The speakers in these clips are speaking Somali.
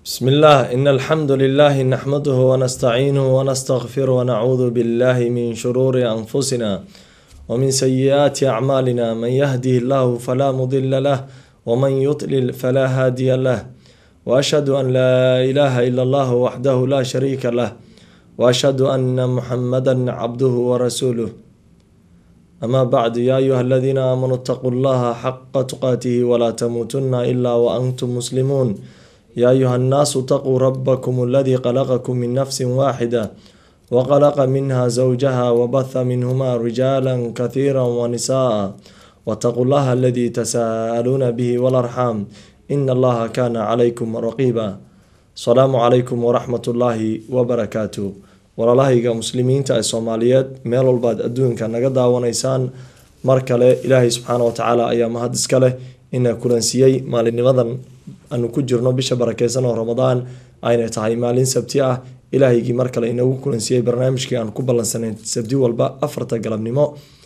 بسم الله إن الحمد لله نحمده ونستعينه ونستغفره ونعوذ بالله من شرور أنفسنا ومن سيئات أعمالنا من يهده الله فلا مضل له ومن يضلل فلا هادي له وأشهد أن لا إله إلا الله وحده لا شريك له وأشهد أن محمدا عبده ورسوله أما بعد يا أيها الذين آمنوا اتقوا الله حق تقاته ولا تموتن إلا وأنتم مسلمون يا أيها الناس اتقوا ربكم الذي خلقكم من نفس واحدة وخلق منها زوجها وبث منهما رجالا كثيرا ونساء واتقوا الله الذي تساءلون به والأرحام إن الله كان عليكم رقيبا السلام عليكم ورحمة الله وبركاته walaalahayga muslimiinta ee soomaaliyeed meel walbaad adduunka naga daawanaysaan mar kale ilaahay subxaana wa tacaala ayaa mahad iska leh ina kulansiiyey maalinnimadan aanu ku jirno bisha barakeysan oo ramadaan ayna tahay maalin sabti ah ilaahaygii mar kale inagu kulansiiyey barnaamijkii aan ku ballansanayn sabti walba afarta galabnimo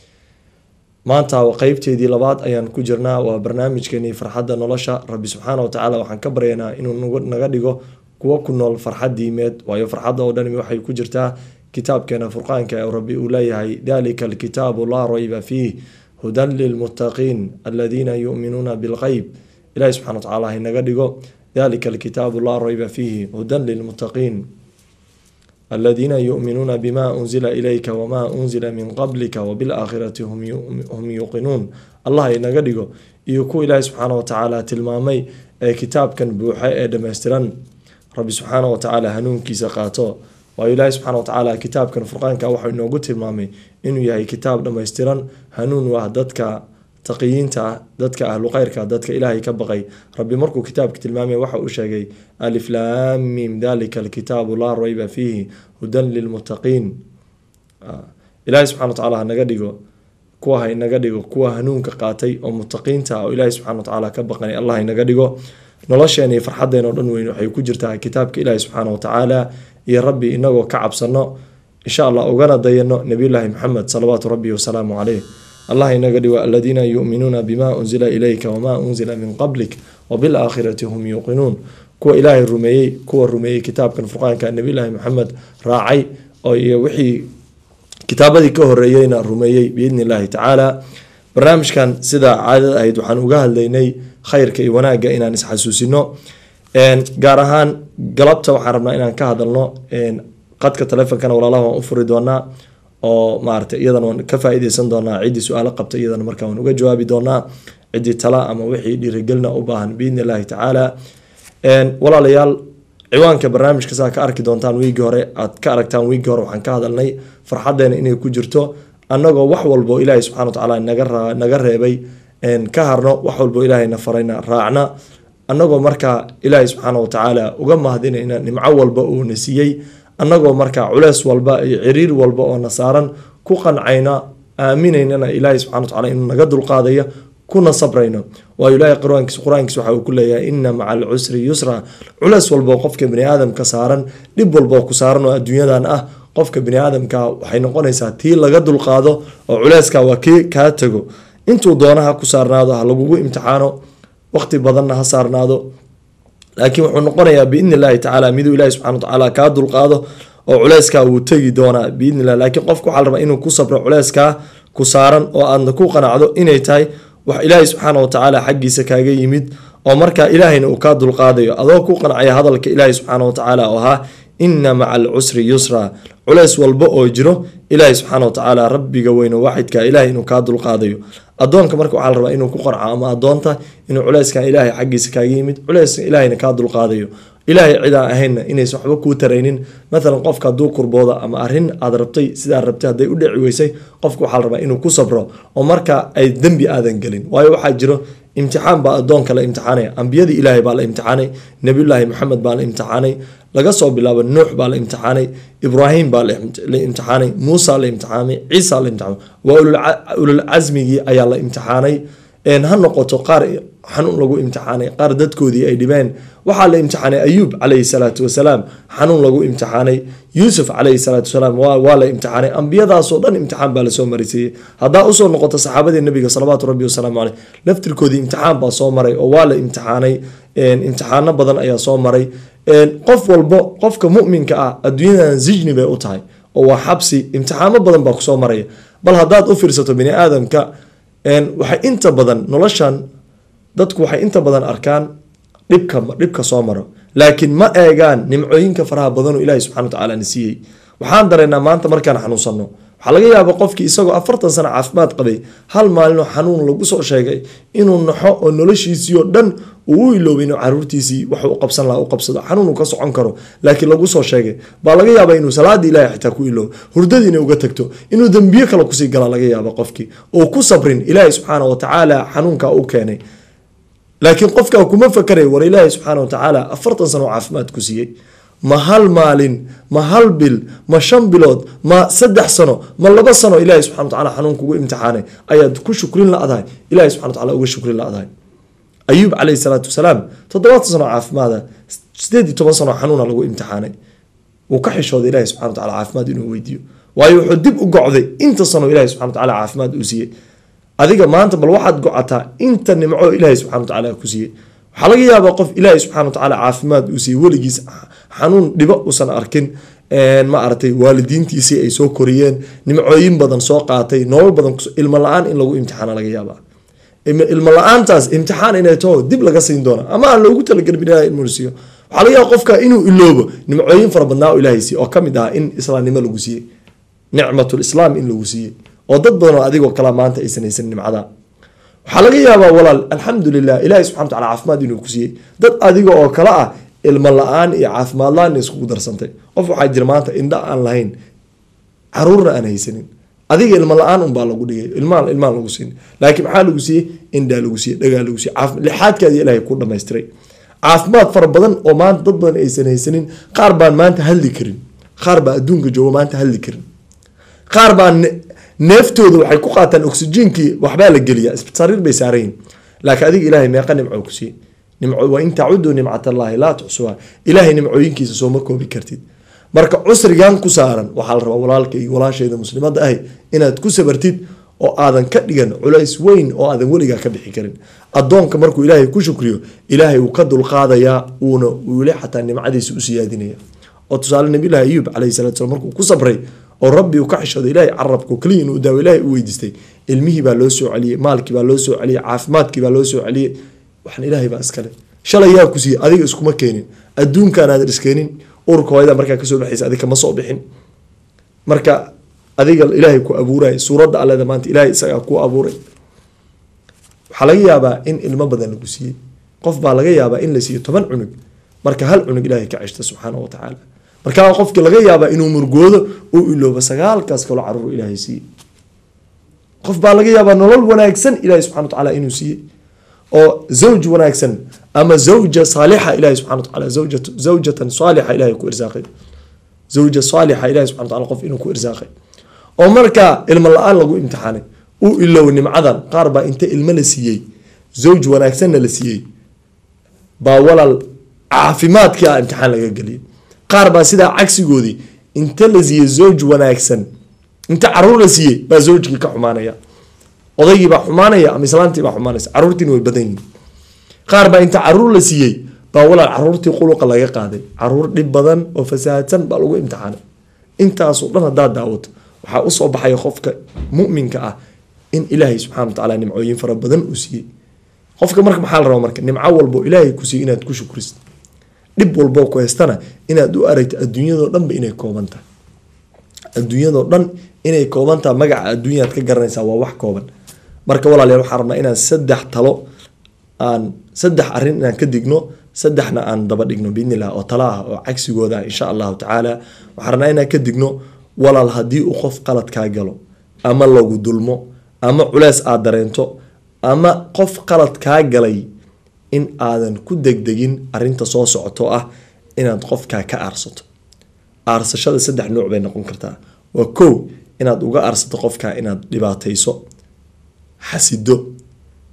maanta qeybteedii labaad ayaan ku jirnaa waa barnaamijkeenii farxadda nolosha rabbi subxaana wa tacaala waxaan ka baryaynaa inuu naga dhigo kuwo ku nool farxad diimeed waayo farxadda oo dhan waxay ku jirtaa kitaabkeena furqaanka ee rabbi uu leeyahay dalika alkitaabu laa rayba fiih hudan lilmuttaqiin aladiina yu'minuuna bilqeyb ilahi subxana wa tacala haynaga dhigo dalika alkitaabu laa rayba fiihi hudan lilmuttaqiin aladiina yu'minuuna bima unzila ilayka wamaa unzila min qablika wabilaakhirati hum yuuqinuun allah haynaga dhigo iyo kuwa ilaahi subxaana wa tacaala tilmaamay ee kitaabkan buuxa ee dhammaystiran rabbi subxaana wa tacaala hanuunkiisa qaato waayo ilaahi subxana wa tacaala kitaabkan furqaanka waxau inoogu tilmaamay inuu yahay kitaab dhammaystiran hanuun u ah dadka taqiyiinta ah dadka ahlu kheyrka dadka ilaahay ka baqay rabbi markuu kitaabka tilmaamay waxa uu sheegay aliflaamim dalika alkitaabu laa rayba fiihi hudan lilmuttaqiin ilaahi subxana wa tacala hanaga dhigo kuwa haynaga dhigo kuwa hanuunka qaatay oo muttaqiinta ah oo ilaahi subxana wa tacaala ka baqanay allah haynaga dhigo nolosheena iyo farxaddeen oo dhan weyn waxay ku jirtaa kitaabka ilaahi subxaana wa tacaala iyo rabbi inagoo ka cabsano insha allah ugana dayano nabiyullaahi maxamed salawaatu rabbi wasalaamu caleyh allah inaga dhigo aladiina yu'minuuna bima unzila ilayka wamaa unzila min qablik wabilaakhirati hum yuuqinuun kuwa ilaahay rumeeyey kuwa rumeeyey kitaabkan furqaanka nabiyullaahi maxamed raacay oo iyo wixii kitaabadii ka horeeyeyna rumeeyey biidni illaahi tacaala barnaamijkan sida caadada ahayd waxaan uga hadlaynay khayrka iyo wanaagga inaan isxasuusino gaar ahaan galabta waxaan rabnaa inaan ka hadalno qadka taleefonkana walaalaha waan u furi doonaa oo maarata iyadana waan ka faa-ideysan doonaa ciddii su-aalo qabta iyadana markaa waan uga jawaabi doonaa ciddii tala ama wixii dhiirigelina u baahan biidni illaahi tacaala walaalayaal ciwaanka barnaamijka saa ka arki doontaan wiigii hore aad ka aragtaan wiigii hore waxaan ka hadalnay farxadeena inay ku jirto annagoo wax walbo ilaahay subxana wa tacaala naga naga reebay ka harno wax walbo ilaahayna farayna raacna annagoo markaa ilaahay subxaana wa tacaala uga mahdinayna nimco walba uuna siiyey annagoo markaa culeys walba iyo ciriir walba oo na saaran ku qancayna aaminaynana ilaahay subxana wa tacala inuu naga dulqaadayo kuna sabrayno waayo ilaahay qur-aankiis qur-aankiis waxa uu ku leeyahay ina maca alcusri yusra culeys walboo qofka bani aadamka saaran dhib walboo ku saaran oo adduunyadan ah qofka bani aadamka waxay noqonaysaa tii laga dulqaado oo culeyska waa kii kaa tago intuu doona ha ku saarnaado ha lagugu imtixaano waqti badanna ha saarnaado laakiin wuxuu noqonayaa biidni illaahi tacaala miduu ilahi subxana wa tacaala kaa dulqaado oo culeyskaa wuu tegi doonaa biidni illah laakiin qofka waxaa la rabaa inuu ku sabro culeyskaa ku saaran oo aadna ku qanacdo inay tahay wax ilaahi subxaana wa tacaala xaggiisa kaaga yimid oo markaa ilaahayna uu kaa dulqaadayo adoo ku qancaya hadalka ilaahi subxaana wa tacaala oo ahaa ina maca alcusri yusra culeys walba oo jiro ilaahi subxaana wa tacaala rabbiga weyno waaxidka ilahay inuu kaa dulqaadayo adoonka marka waxaa la rabaa inuu ku qarco ama adoonta inuu culeyskan ilaahay xaggiisa kaaga yimid culeyska ilaahayna kaa dulqaadayo ilaahay cidaan ahaynna inaysan waxba kuu taraynin maalan qofka hadduu kurbooda ama arrin aad rabtay sidaa rabtay hadday u dhici weysay qofka waxaa la rabaa inuu ku sabro oo marka ay dembi aadan gelin waayo waxaa jiro imtixaan baa adoonka la imtixaanaya ambiyadii ilaahay baa la imtixaanay nebiyullaahi maxamed baa la imtixaanay laga soo bilaabo nuux baa la imtixaanay ibraahim baa la imtixaanay muusa la imtixaamay ciisa la imtixaamay waa ulul casmigii ayaa la imtixaanay ha noqoto qaar xanuun lagu imtixaanay qaar dadkoodii ay dhibeen waxaa la imtixaanay ayuub calayhi salaatu wasalaam xanuun lagu imtixaanay yuusuf calayhi salaatu wasalaam waa la imtixaanay ambiyadaasoo dhan imtixaan baa lasoo marisiiyey haddaa usoo noqoto saxaabadii nabiga salawaatu rabbi wasalaamu caleyh laftirkoodii imtixaan baa soo maray oo waa la imtixaanay imtixaano badan ayaa soo maray qof walbo qofka muminka ah adduunyadan zijni bay u tahay oo waa xabsi imtixaano badan baa kusoo maraya bal haddaad u fiirsato bini aadamka waxay inta badan noloshan dadku waxay inta badan arkaan dhibka dhibka soo maro laakiin ma eegaan nimcooyinka faraha badanoo ilaahi subxana watacaala na siiyey waxaan dareynaa maanta markaan xanuunsanno waxaa laga yaaba qofkii isagoo afartan sano caafimaad qabay hal maalinoo xanuun lagu soo sheegay inuu naxo oo noloshiisii oo dhan uu u iloobay inuu caruurtiisii wax u qabsan laha u qabsado xanuun uu ka socon karo laakiin lagu soo sheegay baa laga yaaba inuu salaadii ilahay xitaa ku iloobo hurdadiina uga tagto inuu dembiye kale kusii gala laga yaaba qofkii oo ku sabrin ilaahay subxaana watacaala xanuunka u keenay laakiin qofkaa kuma fakaray war ilaahay subxaana watacaala afartan sano caafimaad ku siiyey ma hal maalin ma hal bil ma shan bilood ma saddex sano ma laba sano ilahi subxana wataala xanuun kugu imtixaanay ayaad ku shukrin la-dahay ilahi subxana wataala uga shukrin la-dahay ayuub calayhi salaatu wasalaam toddobaatan sano caafimaada sideed iyo toban sano xanuuna lagu imtixaanay wuu ka xishooday ilahi subxana wataala caafimaad inuu weydiiyo waayo wuxuu dib u gocday inta sano ilahi subxana wataala caafimaad uu siiyey adiga maanta bal waxaad gocataa inta nimco ilaahi subxana watacaala ku siiyey waxaa laga yaabaa qof ilaahi subxana watacaala caafimaad uu siiyey weligiis xanuun dhibo uusan arkin ma aragtay waalidiintiisii ay soo koriyeen nimcooyin badan soo qaatay nolol badan ilmo la-aan in lagu imtixaana laga yaabaa ilmo la-aantaas imtixaan inay taho dib laga siin doona ama aan loogu talagelin ilaha inuu siiyo waxaa laga yaaba qofka inuu iloobo nimcooyin fara badnaa oo ilaahay siiye oo kamid ah in islaamnimo lagu siiyey nicmatulislaam in lagu siiyey oo dad badan oo adigoo kala maanta aysan haysan nimcada waxaa laga yaabaa walaal alxamdulilah ilahi subxana wataala caafimaad inuu ku siiyey dad adiga oo kale ah ilmo la-aan iyo caafimaad la-aan iskugu darsantay qof waxaa jira maanta indha aan lahayn caruurna aan haysanin adiga ilmo la-aan unbaa lagu dhigay ilmaan ilmaan lagu siin laakiin maxaa lagu siiyey indhaa lagu siiyey dhagaa lagu siiyey lixaadkaadi ilaahay ku dhamaystiray caafimaad fara badan oo maanta dad badan aysan haysanin qaar baan maanta hadli karin qaar baa adduunka jooga maanta hadli karin qaar baa neeftooda waxay ku qaataan oxygenkii waxbaa la geliyaa sariir bay saarayin laakiin adiga ilahay meeqa nimco ku siiyey wain tacuduu nimcat allaahi laa tuxsuha ilaahay nimcooyinkiisa sooma koobi kartid marka cusrigan ku saaran waxaa la rabaa walaalka iyo walaashayda muslimada ahi inaad ku sabartid oo aadan ka dhigan culays weyn oo aadan weligaa ka bixi karin adoonka markuu ilaahay ku shukriyo ilaahay wuu ka dulqaadayaa uuna weli xataa nimcadiisa u siyaadinaya oo tusaale nabilahi ayuub calayhi salatu slam markuu ku sabray oo rabbi uu ka xishooday ilahay carabka keliya inuu daawo ilahay u weydiistay ilmihii baa loo soo celiyey maalkii baa loo soo celiyey caafimaadkii baa loo soo celiyey waxaan ilaahay baa iskale shalay yaa ku siiyey adiga iskuma keenin adduunkaan aadan iskeenin urka hooyada markaa kasoo baxaysa adiga kama soo bixin marka adiga ilaahay ku abuuray suuradda alleda maanta ilaahay isagaa ku abuuray waxaa laga yaabaa in ilmo badan lagu siiyey qof baa laga yaabaa in la siiyo toban cunug marka hal cunug ilaahay ka ceshta subxaana wa tacaala markaa qofkii laga yaabaa inuu murgoodo uu iloobo sagaalkaas kaloo caruur ilaahay siiyey qof baa laga yaabaa nolol wanaagsan ilaahay subxana wa tacaala inuu siiyey oo zawj wanaagsan ama zawja saalixa ilahi subxana wataala zawjatan saalixa ilahay ku irsaaqay zawja saalixa ilahi subxana wataala qof inuu ku irsaaqay oo markaa ilmo la-aan lagu imtixaanay uu ilow nimcadan qaar baa inta ilmo la siiyey zawj wanaagsanna la siiyey baa walaal caafimaadkii a imtixaan laga geliyay qaar baa sidaa cagsigoodii inta la siiyey zawj wanaagsan inta caruur la siiyey baa zawjkii ka xumaanaya odaygii baa xumaanaya ama islaantii baa xumaanaysa caruurtiina way badan yihin qaar baa inta caruur la siiyey baa walaal caruurtii quluqa laga qaaday caruur dhib badan oo fasaahadsan baa lagu imtixaanay intaasoo dhan haddaad daawato waxaa usoo baxaya qofka muminka ah in ilaahay subxana wa tacaala nimcooyin fara badan uu siiyey qofka marka maxaa la rabaa marka nimco walbo ilaahay ku siiyey inaad ku shukrisid dhib walboo ku haystana inaad u aragto adduunyadoo dhanba inay kooban tahay adduunyadoo dhan inay kooban tahay magaca adduunyaad ka garanaysaa waa wax kooban marka walaalayaal waxaan rabnaa inaan saddex talo aan saddex arrin inaan ka digno saddexna aan daba dhigno biidni illah oo talo ah oo cagsigooda ah insha allahu tacaala waxaan rabnaa inaan ka digno walaal haddii uu qof qalad kaa galo ama lagu dulmo ama culeys aad dareento ama qof qalad kaa galay in aadan ku degdegin arinta soo socoto ah inaad qofkaa ka aarsato aarsashada saddex nuuc bay noqon kartaa waa kow inaad uga aarsato qofkaa inaad dhibaatayso xasido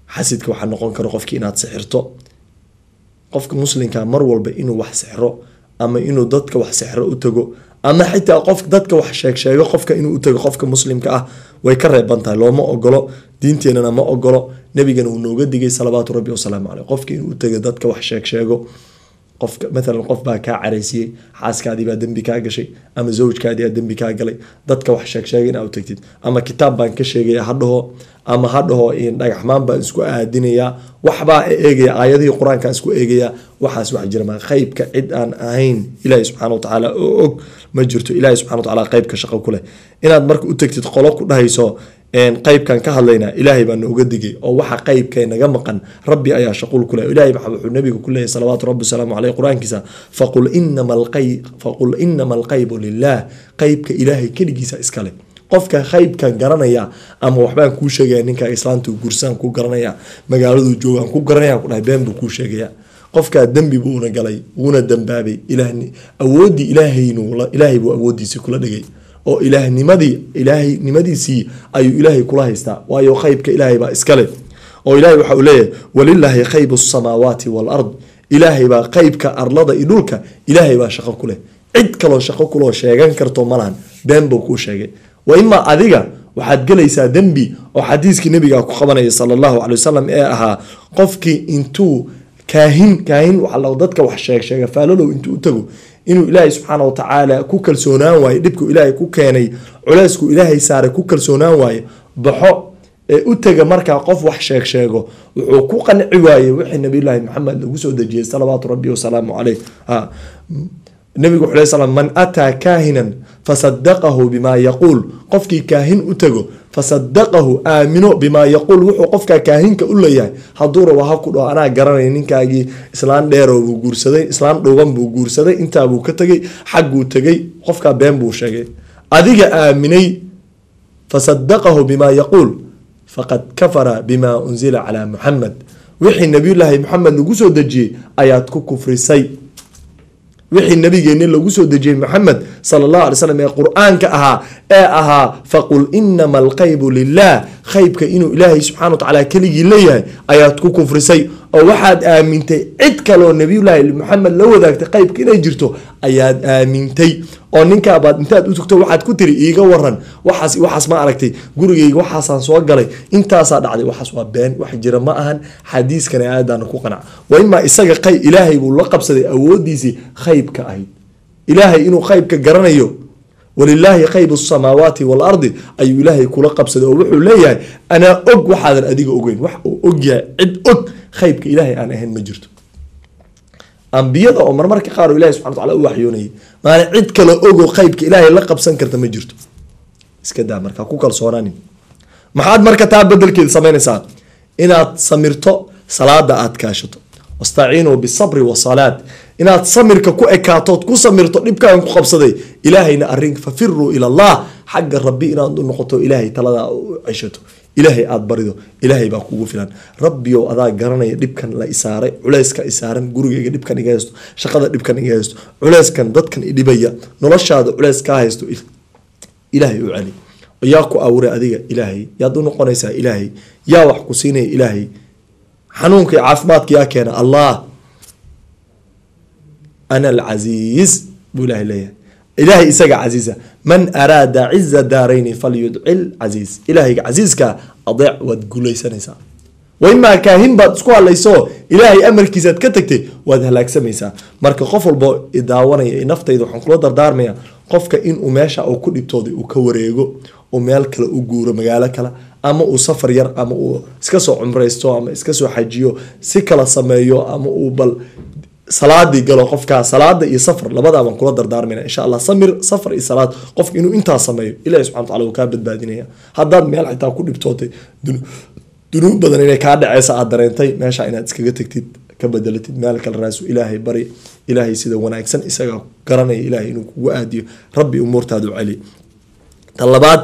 xasidka waxaa noqon kara qofki inaad sixirto qofka muslimka mar walba inuu wax sixro ama inuu dadka wax sixro u tago ama xitaa qof dadka wax sheegsheego qofka inuu u tago qofka muslimka ah way ka reeban tahay looma ogolo diinteenana ma ogolo nabigana uu nooga digay salawaatu rabbi wasalaamu caleyh qofka inuu u tago dadka wax sheegsheego qofka maalan qof baa kaa caraysiyey xaaskaadii baa dembi kaa gashay ama zawjkaadii baa dembi kaa galay dadka wax sheegsheega inaa u tagtid ama kitaab baan ka sheegaya hadhaho ama hadhaho dhagaxmaan baan isku aadinayaa waxbaa eegaya aayadihii qur-aankaan isku eegaya waxaas wax jira maa qeybka cid aan ahayn ilaahi subxaana wa tacaala oo og ma jirto ilaahi subxana wa tacaala qeybka shaqo ku leh inaad marka u tagtid qolo ku dhahayso qeybkan ka hadlaynaa ilaahay baa nooga digay oo waxa qeybka naga maqan rabbi ayaa shaquul ku leh ilahay wuxuu nabiga ku leeyahy salawaatu rabbi wasalaamu caleyh qur-aankiisa faqul inama faqul inama alqaybu lilah qeybka ilaahay keligiisa iskale qofka qeybkan garanaya ama waxbaan kuu sheegaya ninka islaanta gursaan ku garanaya magaaladuu joogaan ku garanaya ku dhahay been buu kuu sheegaya qofkaa dembi buuna galay wuuna dambaabay awoodii ilaahay buu awoodiisii kula dhigay oo ilaahnimadii ilaahnimadiisii ayuu ilaahay kula haystaa waayo qeybka ilaahay baa iskale oo ilahay waxa uu leeyahay walilaahi khaybu samaawaati walard ilaahay baa qeybka arlada iyo dhulka ilaahay baa shaqo ku leh cid kaloo shaqo kuloo sheegan karto malahan been buu kuu sheegay wa imaa adiga waxaad gelaysaa dembi oo xadiiskii nabiga ku qabanaya sala allahu calay wasalam ee ahaa qofkii intuu kaahin kaahin waa dadka wax sheeg sheega faalalow intuu u tago inuu ilaahay subxaana wa tacaala ku kalsoonaan waayo dhibku ilaahay ku keenay culeysku ilaahay saaray ku kalsoonaan waayo baxo ee u tega markaa qof wax sheeg sheego wuxuu ku qanci waayey wixii nabiyullaahi maxamed lagu soo dejiyey salawaatu rabbi wasalaamu caleyh nabigu wuxuu slam man ataa kaahinan fasadaqahu bimaa yaquul qofkii kaahin u tago fasadaqahu aamino bimaa yaquul wuxuu qofkaa kaahinka u leeyahay hadduu rabo ha ku dhaho anaa garanaya ninkaagii islaan dheero buu guursaday islaan dhuuban buu guursaday intaabuu ka tegay xagguu tegay qofkaa been buu sheegay adiga aaminay fasadaqahu bimaa yaquul faqad kafara bima unzila calaa muxamed wixii nabiyullaahi maxamed lagu soo dejiyey ayaad ku kufrisay wixii nabigeeni lagu soo dejiyey maxamed sala allahu alay slam ee qur-aanka ahaa ee ahaa faqul inama alqaybu lilah qeybka inuu ilaahay subxana wa tacaala keligii leeyahay ayaad ku kufrisay oo waxaad aamintay cid kaloo nabiyullaahi maxamed la wadaagtay qeybka inay jirto ayaad aamintay oo ninkaabaad intaad u tugto waxaad ku tiri iiga waran waxaas waxaas ma aragtay gurigayga waxaasaan soo galay intaasaa dhacday waxaas waa been wax jira ma ahan xadiiskan aayadaana ku qanac wa imaa isaga qay ilaahay buu la qabsaday awoodiisii qeybka ahayd ilaahay inuu qeybka garanayo walilaahi qaybu samaawaati waalardi ayuu ilaahay kula qabsaday oo wuxuu leeyahay anaa og waxaadan adiga ogeyn wax uu og yahay cid og qeybka ilaahay aan ahayn ma jirto ambiyada oo marmarka qaar ilahi subxana wataala u waxyoonayay maana cid kale ogo qeybka ilaahay la qabsan karta ma jirto iska daa markaa ku kalsoonaanin maxaad marka taa bedelkeeda samaynaysaa inaad samirto salaada aad kaashato wastaciinuu bisabri wasalaad inaad samirka ku ekaatood ku samirto dhibkaan ku qabsaday ilaahayna arin fafiruu ila allah xagga rabbi inaad u noqoto ilaahay taladaa u ceshato ilaahay aada barido ilaahay baa kugu filan rabbiyow adaa garanaya dhibkan la isaaray culeyska isaaran gurigayga dhibkan iga haysto shaqada dhibkan iga haysto culeyskan dadkan idhibaya noloshaada culeys kaa haysto ilaahay u celi yaa ku abuuray adiga ilaahay yaad u noqonaysaa ilaahay yaa wax ku siinaya ilaahay xanuunka iyo caafimaadka yaa keena allah ana alcasiiz buu ilahay leeyahay ilaahay isaga casiisa man araada ciza daarayni falyudcil casiis ilaahayga casiiska adeec waad guulaysanaysaa wa imaa kaahin baad isku hadlayso ilaahay amarkiisaad ka tagtay waad halaagsamaysaa marka qof walbo idaawanaya naftayda waxaan kula dardaarmaya qofka inuu meesha uu ku dhibtooday uu ka wareego uu meel kale u guuro magaalo kale ama uu safar yar ama uu iska soo cumraysto ama iska soo xajiyo si kala sameeyo ama uu bal salaadii galo qofkaa salaada iyo safar labadaa baan kula dardaarmayna insha allah samir safar iyo salaad qofka inuu intaa sameeyo ilahi subxana wataala wuu kaa badbaadinaya haddaad meel xitaa ku dhibtootay dunuub badan inay kaa dhaceysa aad dareentay meesha inaad iskaga tagtid ka bedelatid meel kale raasu ilaahay bari ilaahay sida wanaagsan isagaa garanaya ilaahay inuu kugu aadiyo rabbi umuurtaadu celi ta labaad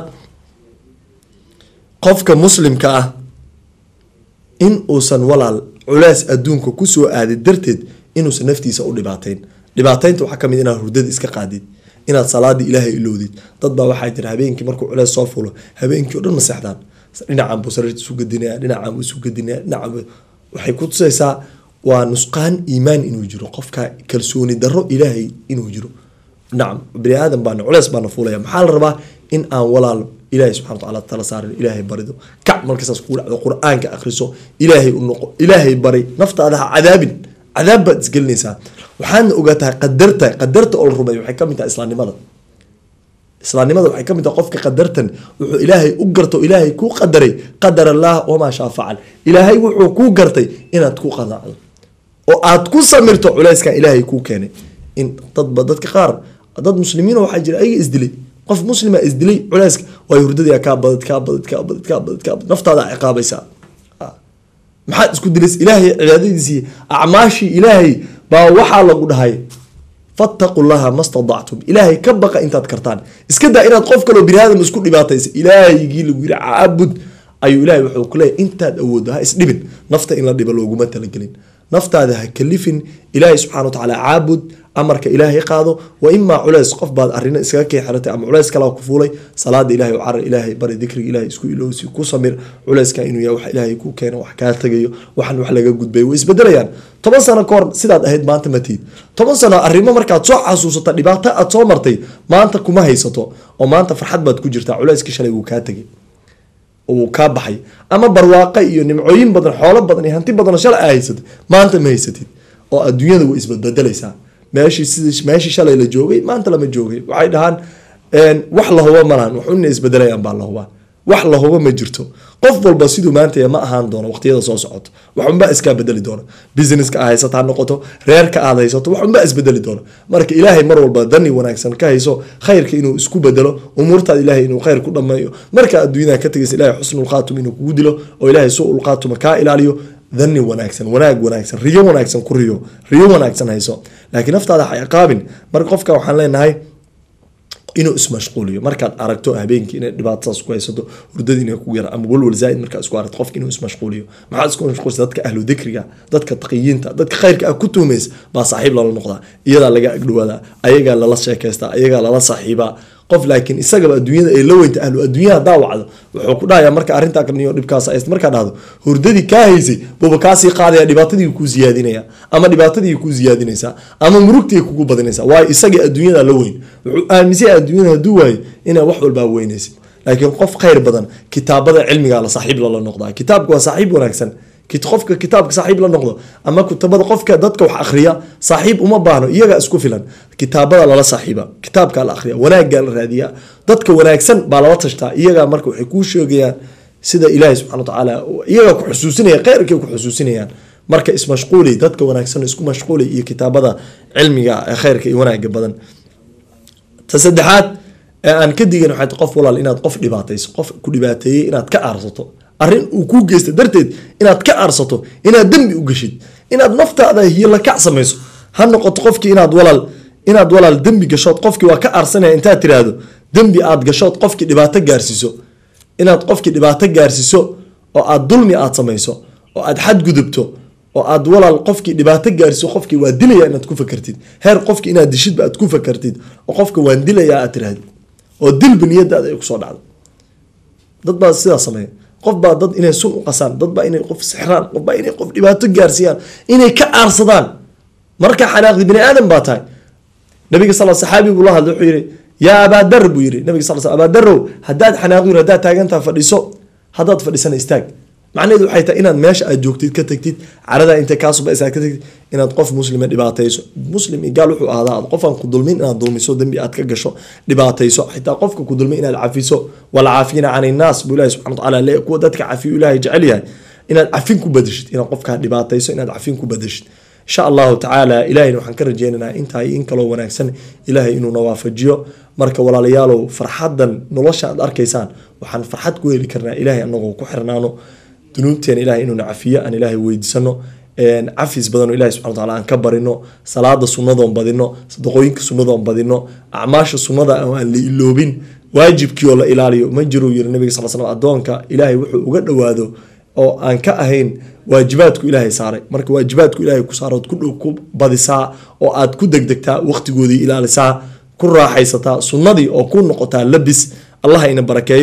qofka muslimka ah in uusan walaal culeys adduunka kusoo aadid darteed inuusan naftiisa u dhibaateyn dhibaateynta waxaa kamid inaad hurdada iska qaadid inaad salaadii ilaahay ilowdid dad baa waxaa jira habeenkii markuu culeys soo fulo habeenkii o dhan ma seexdaan dhinacan buu sariirta isu gedinaya dhinacan buu isu gedinaya dhinacan buu waxay ku tusaysaa waa nusqaan iimaan inuu jiro qofka kalsooni darro ilaahay inuu jiro nacam bani aadan baana culeys baana fuulaya maxaa la rabaa in aan walaal ilaahay subxana watacaala tala saarin ilaahay barido kac markasaas kugu dhacdo qur-aanka akhriso ilaahay u noqo ilaahay bari naftaada ha cadaabin cadaab baad isgelinaysaa waxaadna ogaataa qadarta qadarta oo la rumeeyo waxay kamid tahay islaamnimada islaamnimada waxay kamid tahay qofka qadartan wuxuu ilaahay u garto ilaahay kuu qadaray qadar allah wamaa shaa facal ilaahay wuxuu kuu gartay inaad ku qadaacdo oo aad ku samirto culeyskan ilaahay kuu keenay in dadba dadka qaar dad muslimiin waxaa jira ayaga isdilay qof muslima isdilay culeyska waay hurdadii kaa badad kaa badad kaa badad kaa badad kaa badad naftaada ciqaabaysaa maxaad isku dilays ilaahay cibaadadiisii acmaashii ilaahay baa waxaa lagu dhahay fattaqu llaha ma stadactum ilaahay ka baqa intaad kartaan iska daa inaad qof kaloo bini aadam isku dhibaataysa ilaahigii lagu yiri caabud ayuu ilahay wuxuu ku leeyahy intaad awooddo ha isdhibin nafta in la dhibo looguma talagelin naftaada ha kalifin ilaahay subxana watacaala caabud amarka ilaahay qaado wa imaa culeys qof baad arina iskaga kee xiratay ama culeys kalaa ku fuulay salaada ilahay carar ilaahay bari dikriga ilahay isku ilowsi ku samir culeyska inuu yahay wax ilaahay ku keeno wax kaa tagayo waxan wax laga gudbay way isbedelayaan toban sano kahor sidaad ahayd maanta matiid toban sano arrimo markaad soo xasuusata dhibaato aad soo martay maanta kuma haysato oo maanta farxad baad ku jirtaa culeyskii shalay wuu kaa tegay uu kaa baxay ama barwaaqo iyo nimcooyin badan xoolo badan iyo hanti badanoo shalay aa haysatay maanta ma haysatid oo adduunyada way isbadbedelaysaa meeshii sidii meeshii shalay la joogay maanta lama joogay waxay dhahaan wax la hubo malahan waxuna isbedelayaan baa la hubaa wax la hubo ma jirto qof walba siduu maanta ma ahaan doono waqtiyada soo socoto waxunbaa iskaa bedeli doona businesska aad haysato ha noqoto reerka aad haysato waxunbaa isbedeli doona marka ilaahay mar walba dani wanaagsan ka hayso khayrka inuu isku bedelo umuurtaada ilaahay inuu khayr ku dhameeyo marka adduunyada ka tegaysa ilahay xusnul khaatum inuu kugu dilo oo ilaahay suu khaatuma kaa ilaaliyo dani wanaagsan wanaag wanaagsan riyo wanaagsan ku riyo riyo wanaagsan hayso laakiin naftaada ha ciqaabin marka qofka waxaan leenahay inuu ismashquuliyo markaad aragto habeenkii inay dhibaatadaas ku haysato hurdada inay kugu yara ama walwal zaaid markaa isku aragto qofka inuu ismashquuliyo maxaad isku mashquulisa dadka ahlu dikriga dadka taqiyiinta dadka khayrka ah ku tuhmaysa baa saaxiib lala noqdaa iyadaa laga agdhawaadaa ayagaa lala sheekaystaa ayagaa lala saaxiibaa qof laakiin isagaba adduunyada ay la weynta ahlu adduunya hadaa wacdo wuxuu ku dhahayaa marka arrintaa kaniyo dhibkaas hayst markaa dhahdo hurdadii kaa haysay buuba kaasii qaadaya dhibaatadii kuu siyaadinaya ama dhibaatadii kuu siyaadinaysaa ama murugtii kugu badinaysaa waayo isagii adduunyada la weyn wuxuu aaminsan yahay adduunyada hadduu waayo inaa wax walbaa weynaysid laakiin qof khayr badan kitaabada cilmigaa la saaxiib lala noqdaa kitaabka waa saaxiib wanaagsan qofka kitaabka saaxiib la noqdo ama kutabada qofka dadka wax akhriya saaxiib uma baahno iyagaa isku filan kitaabada lala saaxiiba kitaabkaa la akhriya wanaaggaa la raadiyaa dadka wanaagsan baa lala tashtaa iyagaa marka waxay kuu sheegayaan sida ilaahay subxana watacaala iyagaa ku xusuusinaya khayrkay ku xusuusinayaan marka ismashquuli dadka wanaagsan isku mashquuli iyo kitaabada cilmiga ee khayrka iyo wanaaga badan ta saddexaad ee aan ka digin waxay qof walaal inaad qof dhibaatayso qof ku dhibaateeyey inaad ka aarsato arrin uu kuu geysta darteed inaad ka aarsato inaad dembi u geshid inaad naftaada hiyla kac samayso ha noqoto qofkii inaad walaal inaad walaal dembi gashood qofkii waa ka aarsanaya intaad tiraahdo dembi aad gashood qofkii dhibaato gaarsiiso inaad qofkii dhibaato gaarsiiso oo aad dulmi aad samayso oo aad xadgudubto oo aad walaal qofkii dhibaato gaarsiiso qofkii waa dilaya inaad ku fakartid heer qofkii inaad dishidba aad ku fakartid oo qofka waan dilaya aad tiraahdo oo dilba niyadaada ay kusoo dhacdo dad baa sidaa sameeya qof baa dad inay sun u qasaan dad baa inay qof sixraan qof baa inay qof dhibaato gaarsiiyaan inay ka aarsadaan markaa xanaaqdi bini aadan baa tahay nabiga sal saxaabi buu la hadlay wuxuu yihi yaa abaadar buu yihi nabiga sal abaadarow haddaad xanaaqdin haddaad taagantaha fadhiso haddaad fadhisana istaag macnaheedu waxay tahay inaad meesha aad joogtid ka tagtid caradaa intay kaasubaysa ka tagtid inaad qof muslima dhibaatayso muslim iyo gaal wuxuu ahdaa qofaan ku dulmin inaad dulmiso dembi aad ka gasho dhibaatayso xitaa qofka ku dulmin inaad cafiso walcaafiina can innaas buu ilahi subxana watacaala le kuwa dadka cafiyo ilaahay jecel yahay inaad cafin ku badashid inaad qofkaa dhibaatayso inaad cafin ku badashid insha allahu tacaala ilahayna waxaan ka rajeynaynaa intaa in kaloo wanaagsan ilaahay inuuna waafajiyo marka walaalayaalow farxadan nolosha aad arkaysaan waxaan farxad ku heli karnaa ilahay anagoo ku xirnaano dunuubteena ilahay inuuna cafiyo aan ilaahay weydiisano cafis badanoo ilahi subxana wataala aan ka barino salaada sunnadoon badino sadaqooyinka sunnadoon badino acmaasha sunnada oo aan la iloobin waajibkii oo la ilaaliyo ma jiruu yiri nabiga sal slam adoonka ilaahay wuxuu uga dhowaado oo aan ka ahayn waajibaadku ilaahay saaray marka waajibaadku ilaahay ku saarood ku dhow ku badisaa oo aad ku degdegtaa waqtigoodii ilaalisaa ku raaxaysataa sunnadii oo ku noqotaa labis allah ina barakeeyo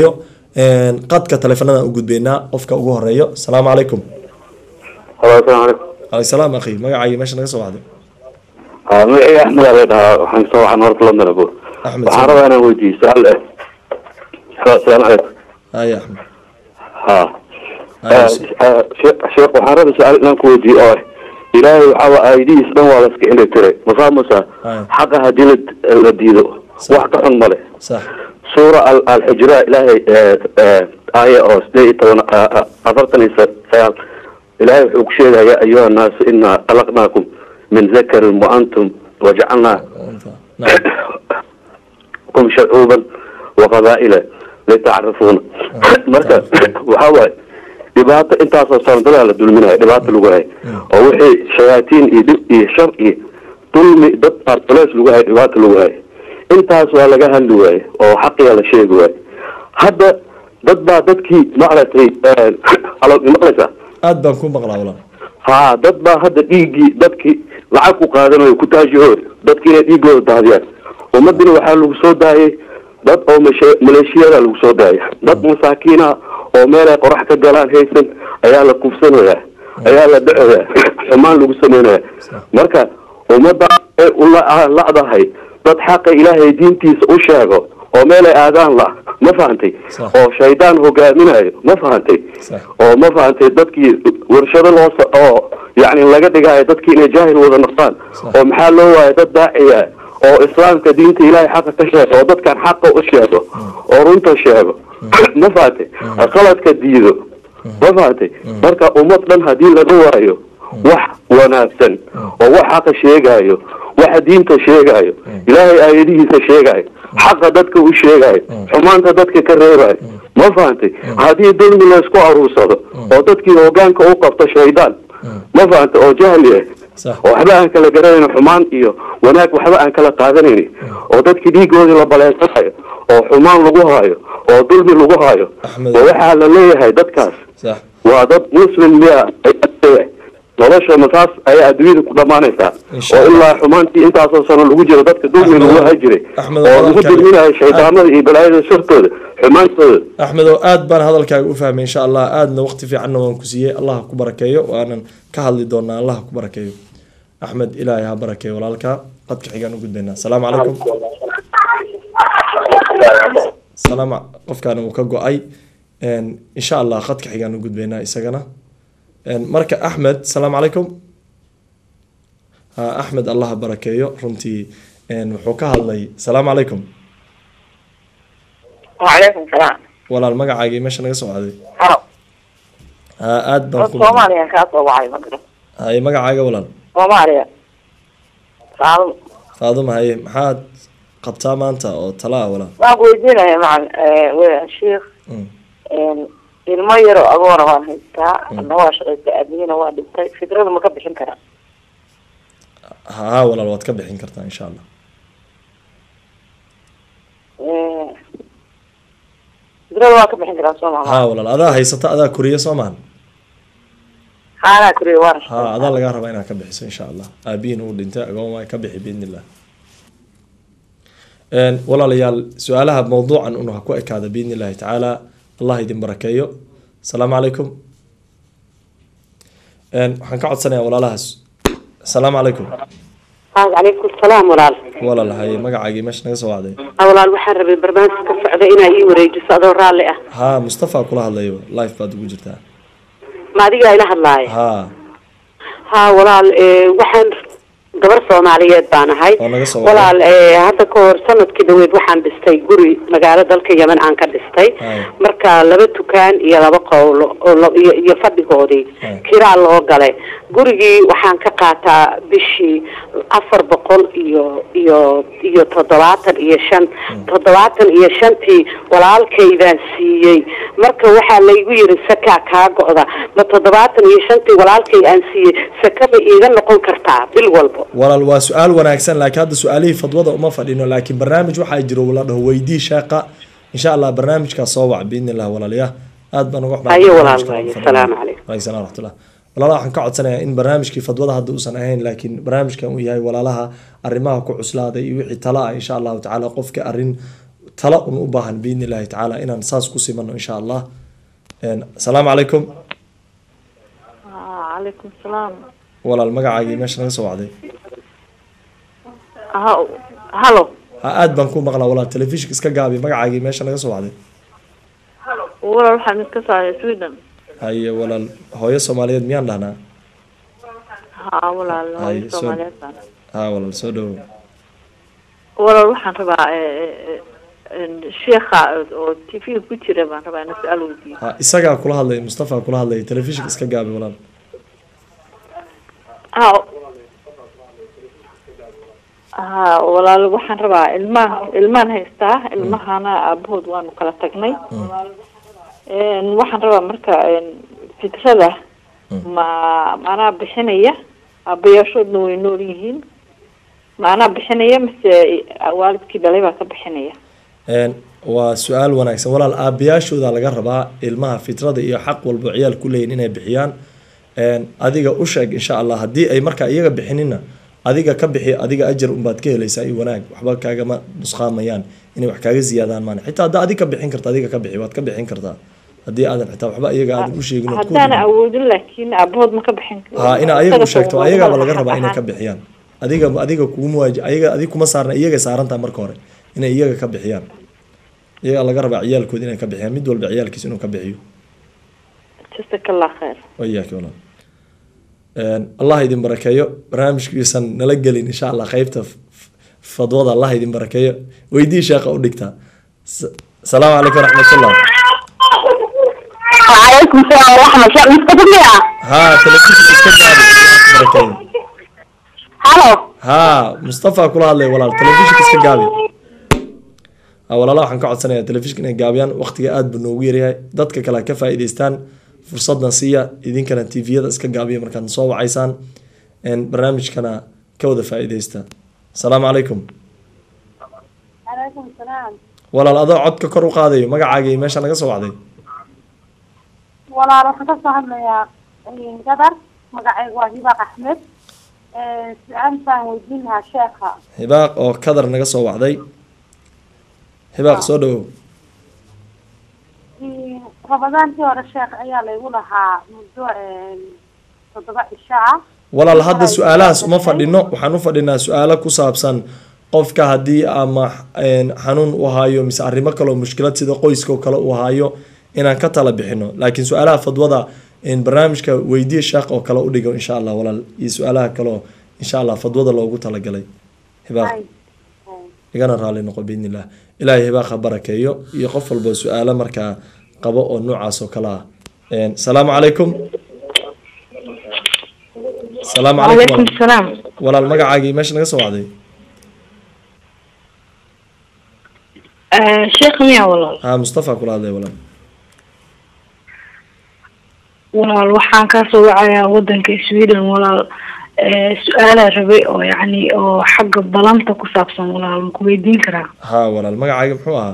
qadka taleefanada u gudbeynaa qofka ugu horeeyo asalaamu calaykum halo asalaamu calaykum alay salaam akhi magacaayo meesha naga soo wacday haa magacayga axmed aa la dhahaa waxaan soo waxaan horta london abo Axmed, waxaan soo- rabaa inaan weydiiyo su-aal eh halo asalaamu calaykum haya axmed ha Haya, Eh, eh, sheekh sheekh waxaan rabaa su-aal inaan ku weydiiyo oo ah ilaahay waxaa aidihiis dhan waa la iska indha tiray ma fahmaysaa Haya. xaqa haddii la la diido wax ka xun male sax suura al- alxujra ilaahay eh, eh, aaya oo sideed iyo toban ah, ah, afartan iyo sa- sagaal ilaahay wuxuu ku sheegaya ya ayuha annaasu inaa khalaqnaakum min zakarin wa antum wajacalnaa nacam kum shacuuban wa qabaa'ila litacrafuuna marka waxaa waaye dhibaato intaasoo sanadadaa la dulminayo dhibaato lagu hayo oo wixii shayaatiin iyo dhib iyo shar iyo dulmi dad baa culeys lagu hayo dhibaato lagu hayo intaas waa laga hadli waaye oo xaqiga la sheegi waaye hadda dad baa dadkii maaragtay alo maqlaysaa aad baan ku maqlaa walaal haa dad baa hadda dhiiggii dadkii lacag ku qaadanayo ku taajihooy dadki inay dhiigooda daadiyaan ummadina waxaa lagu soo daayay dad oo mashe- maleeshiyada lagu soo daayay dad masaakiina oo meelay qorax ka galaan haysan ayaa la kufsanayaa ayaa la dhacoyaa xumaan lagu sameynaya marka ummadda ay u la- lacdahay dad xaqa ilaahay diintiisa u sheego oo meelay aadaan la ma fahantay Sax. oo shaydaan hogaaminayo ma fahantay Sax. oo ma fahantay dadkii warshado loo sa- oo yani laga dhigayo dadkii inay jaahil wada noqdaan Sax. oo maxaa loo waaya dad daaciya oo islaamka diinta ilaahay xaqa ka sheego oo dadkan xaqa u sheego oo runta sheego ma fahantay qaladka diido ma fahantay marka ummad dhan haddii laga waayo wax wanaagsan oo wax xaqa sheegayo waxa diinta sheegayo ilaahay aayadihiisa sheegayo xaqa dadka u sheegayo xumaanta dadka ka reebayo ma fahantay haddii dulmi laysku aruursado oo dadkii hogaanka u qabto shaydaan ma fahantay oo jahli ah sax oo waxba aan kala garanayn xumaan iyo wanaag waxba aan kala qaadanayn oo dadkii dhiigoodii la baleensanayo oo xumaan lagu hayo oo dulmi lagu hayo Axmed. oo waxaa la leeyahay dadkaas sax waa dad muslim miya ay leeyahay nolosha masaas ayaa adduunyada ku dhammaanaysaa Insha oo Allah. ilaa xumaantii intaasoo sano lagu jiro dadka dulmi Axmed, lagu hay jiray Axmed, oo lagu hadalkaaga- dulminayo shaydaamada iyo balaayada shartooda xumaantooda axmed oo aad baan hadalkaaga u fahmay insha allah aadna waqti fiicanna waan ku siiyey allah ha ku barakeeyo waanan ka hadli doonaa allah ha ku barakeeyo axmed ilaahay ha barakeeyo walaalka qadka xigaan u gudbaynaa asalaamu calaykum salaam qofkaana uu ka go-ay Een, insha allah qadka xigaan u gudbaynaa isagana Een, marka axmed asalaamu calaykum ha axmed allah ha barakeeyo runtii een, wuxuu ka hadlay asalaamu calaykum وعليكم السلام walaal magacaagii meesha naga soo caaday هلا ha aad baan ku Soomaaliya ka soo wacay magro haye magacaaga walaal Soomaaliya Saal faaduma haye maxaad qabtaa maanta oo tala ah walaal waan ku weydiinaya macan ee waa sheekh Mm. een ilmo yar oo agoona waan haystaa anna waa shaqaystaa aabihina waa dhintay fikrada ma ka bixin karaa ha walaal waad ka bixin kartaa insha allah Ee, fikrada waa ka bixin karaa soo ha maha walaal adaa haysata adaa koriya soo maahan haanaa kuriya waan ha adaa lagaa rabaa inaad ka bixiso insha allah aabihiin uu dhintay agoon waa ka bixi biidni illah Een, walaalayaal su-aalaha mawduucan un ha ku ekaada biidni illahi tacaala allah idin barakeeyo asalaamu calaykum Een, waxaan ka codsanayaa walaalahaas asalaamu calaykum calaykum salaam walaal walaal haye magacaagii meesha naga soo wacday walaal waxaan rabay barnaamij ka socda inaa ii wareejiso adoo raalli ah ha mustafa kula hadlayo life baad ugu jirtaa ma adigaa ila hadlaaya ha ha walaal ee, waxaan gabar soomaaliyeed baan ahay oo naga soo wacday. walaal ee, hadda ka hor sanadkii dhaweyd waxaan dhistay guri magaalo dalka yemen aan ka dhistay Hay. marka laba dukaan iyo laba qowlo oo la- iyo iyo fadhigoodii Hay. kiraa loo galay gurigii waxaan ka qaataa bishii afar boqol iyo iyo iyo toddobaatan iyo shan toddobaatan iyo shantii walaalkaydaan siiyey marka waxaa laygu yiri sakaa kaa go'da ma toddobaatan iyo shantii walaalkay aan siiyey saka ma iiga noqon kartaa bil walbo walaal waa su-aal wanaagsan laakiin hadda su-aalihii fadwada uma fadhino laakiin barnaamij waxaa jiro la dhaho weydii sheeqa insha allah barnaamijkaas soo wac biidni illah walaalayaa aad baan uga xumahay Haye walaal, barnaamijka haye. fadhiga. Salaamu calaykum. Waalaikum salaam waraxmatullah walaalaha waxaan ka codsanayaa in barnaamijkii fadwada hadda uusan ahayn laakiin barnaamijkan uu yahay walaalaha arrimaha ku cuslaaday iyo wixii tala ah insha allahu tacaala qofka arrin tala un u baahan biidni illaahi tacaala inaan saas ku simano insha allah Een, asalaamu calaykum calaykum salaam walaal magacaagii meesha naga soo wacday halo ha aad baan ku maqlaa walaal telefishinka iska gaabi magacaagii meesha naga soo wacday walaal waxaan iska saaray sweden haye walaal hooyo soomaaliyeed miyaan dhahnaa ha walaal Ay, hooyo soo- soomaaliyeed baan ha walaal soo dhawow walaal waxaan rabaa sheekha oo t v ku jira baan rabaa inaan su-aal weydiiyo ha isagaa kula hadlay mustafa kula hadlay telefishinka iska gaabi walaal ha ha walaal waxaan rabaa ilmaha ilmaan haystaa ilmahana aabahood waanu kala tagnay Een, waxaan rabaa marka een, fitrada ma maanaa bixinaya aabayaashoodna way nool yihiin maanaa bixinaya mise waalidkii dhalay baa ka bixinaya Een, waa su-aal wanaagsan walaal aabayaashooda laga rabaa ilmaha fitrada iyo xaq walba ciyaal ku leeyihin inay bixiyaan Een, adiga u sheeg insha allah haddii ay markaa iyaga bixinina adiga ka bixi adiga ajar unbaad ka helaysaa iyo wanaag waxba kaagama nusqaamayaan inay wax kaaga ziyaadaan maan xitaa haddaa adiga ka bixin karta adiga ka bixi waad ka bixin kartaa haddii aadan xitaa waxba iyaga aadan u sheegin ood ku haddaana awoodin laakiin aabahood ma ka bixin ha ina ayagu Isaga sheegto waa ayagaaba walaal laga rabaa inay ahaan. ka bixiyaan adiga adiga kugu waaji ayaga adig kuma saarna iyaga saarantaa marka hore inay iyaga ka bixiyaan iyaga laga rabaa ciyaalkooda inay ka bixiyaan mid walba ciyaalkiisa inuu ka bixiyo jazakallah khair wayaaki walaal Een, allah idin barakeeyo barnaamijkiisan nala gelin insha allah qeybta f- f- fadwada allah idin barakeeyo weydii sheekha u dhigtaa S- salaamu calaykum waraxmatullah وعليكم السلام ورحمة الله مستقبل ha telefishinka iska gaabi allah ku barakeeyo هلو ha mustafa kula hadlay walaal telefishinka iska gaabi ha walaala waxaan ka codsanayaa telefishinka inay gaabiyaan waqtiga aad buu noogu yaryahay dadka kale ha ka faa'iidaystaan fursadna siiya idinkana tviyada iska gaabiya markaad soo wacaysaan Een, barnaamijkana ka wada faa'iidaysta asalaamu calaykum عليكم السلام walaal adoo codka kor u qaadayo magacaagii meesha naga soo wacday walaal waxaan kasoo hadlayaa gadar magacayga waa hibaaq axmed su-aal baan weydiin lahaa sheekha hibaaq oo kadar naga soo wacday hibaaq soo dhawow rabadaankii hore sheekh ayaa laygu lahaa muddo toddoba cisho ah walaal hadda su-aalahaas uma fadhino waxaan u fadhinaa su-aalo ku saabsan qofka haddii ama een, xanuun u hayo mise arrimo kaleo mushkilad sida qoyska oo kale uu hayo inaan ka tala bixino laakiin su-aalaha fadwada een, barnaamijka weydiye sheekh oo kale u dhigo insha allah walaal iyo su-aalaha kaleo insha allah fadwada loogu talagalay hibaaq Ay, igana raali noqo biidni illah ilaahay hibaaqa barakeeyo iyo qof walba su-aalo markaa qabo oo noocaas oo kale ah Een, salaamu calaykum salaamu calaykum calaykum salaam walaal magacaagii meesha naga soo wacday sheekh miya walaal ha mustafa kula hadlay walaal walaal waxaan kasoo wacayaa wadanka sweden walaal Eh, su-aalaa rabay oo yacni oo xagga balanta ku saabsan walaal maku weydiin karaa ha walaal magacaaga muxuu ahaa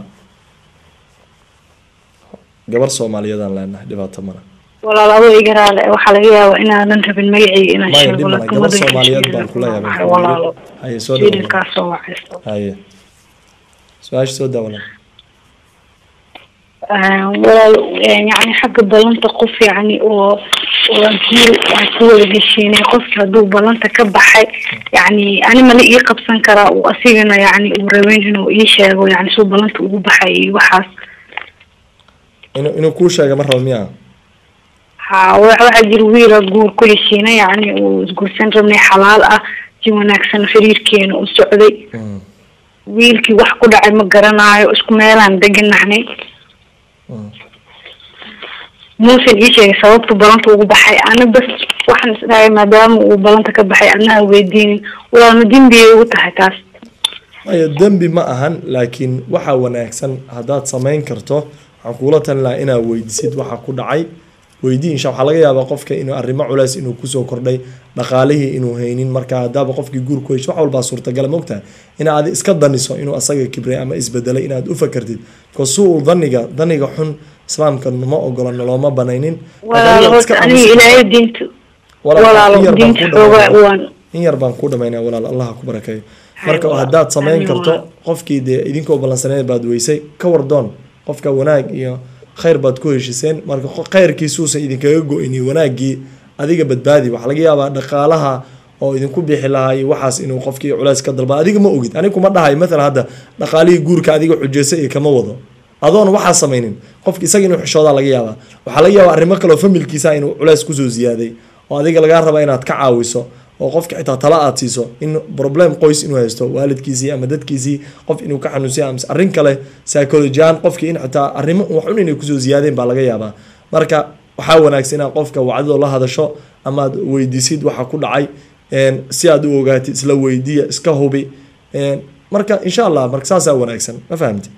gabar soomaaliyeedaan leenahay dhibaato mana walaal adoo iga raale waxaa laga yaabaa inaanan rabin magacayga inaan maya sheego dhib mana laakiin gabar wadanka soomaaliyeed Sweden baan kula waxay yaabay walaalo haye soo sweden dhawo kaa soo wacayso haye su-aasha soo daa walaal Eh, walaal eh, yacni xagga balanta qof yacni oo oo jiil aan ku wada heshiinay qofki hadduu balanta ka baxay yacni ani mala ii qabsan karaa uu asigana yacni uu rabeyn inuu ii sheego yacni suu balanta ugu baxay iyo waxaas inuu inuu kuu sheega ma rabo miyaa ha wa- waxaa jira wiila guur ku heshiina yacni uu isguursan rabnay xalaal ah si wanaagsan xiriirkeena u socday Mm, wiilkii wax ku dhacay ma garanaayo isku meelaan deganahnay mm. muusan ii sheegay sababta balanta ugu baxay ana bas waxaan isdhahay maadaama uu balanta ka baxay anaha weydiinin walaal ma dembiyay ugu tahay taas maya dembi ma ahan laakiin waxaa wanaagsan haddaad samayn karto waxaan kuula talin lahaa inaad weydisid waxa ku dhacay weydii insha waxaa laga yaabaa qofka inuu arrimo culays inuu kusoo kordhay dhaqaalihii inuu haynin marka haddaaba qofkii guur ku hesho wax walbaa suurtagala mogtahay inaad iska daniso inuu asaga kibray ama isbedelay inaad u fakartid kasuu daniga daniga xun islaamka ma ogola noloma banaynin walaal horta aniga ilaahay diinta walaalo diinta xoogaa waan in yar baan ku dhamaynaa walaal allah ha ku barakeeyo marka haddaad samayn Amiin karto walaal. qofkii dee idinkoo ballansaneed baad weysay ka wardoon qofka wanaag iyo khayr baad ku heshiseen marka qo- khayrkiisuusan idinkaga go-ini wanaaggii adiga badbaadi waxaa laga yaabaa dhaqaalaha oo idinku bixi lahaa iyo waxaas inuu qofkii culays ka dalba adiga ma ogid aniga kuma dhahay maalan hadda dhaqaalihii guurka adiga xujeysa iyo kama wado adoon waxaa samaynin qofki isaga inuu xishoodaa laga yaabaa waxaa laga yaabaa arrimo kale oo familkiisa inuu culays kusoo ziyaaday oo adiga lagaa raba inaad ka caawiso oo qofka xitaa tala aad siiso in problem qoys inuu haysto waalidkiisii ama dadkiisii qof inuu ka xanuunsiya ama arrin kale psychology ahaan qofkii in xitaa arrimo waxun inay kusoo ziyaadeen baa laga yaabaa marka waxaa wanaagsan inaad qofka wacdidoo la hadasho ama aad weydiisid waxa ku dhacay een, si aad u ogaatid isla weydiiya iska hubi een, marka insha allah marka saasaa wanaagsan ma fahamti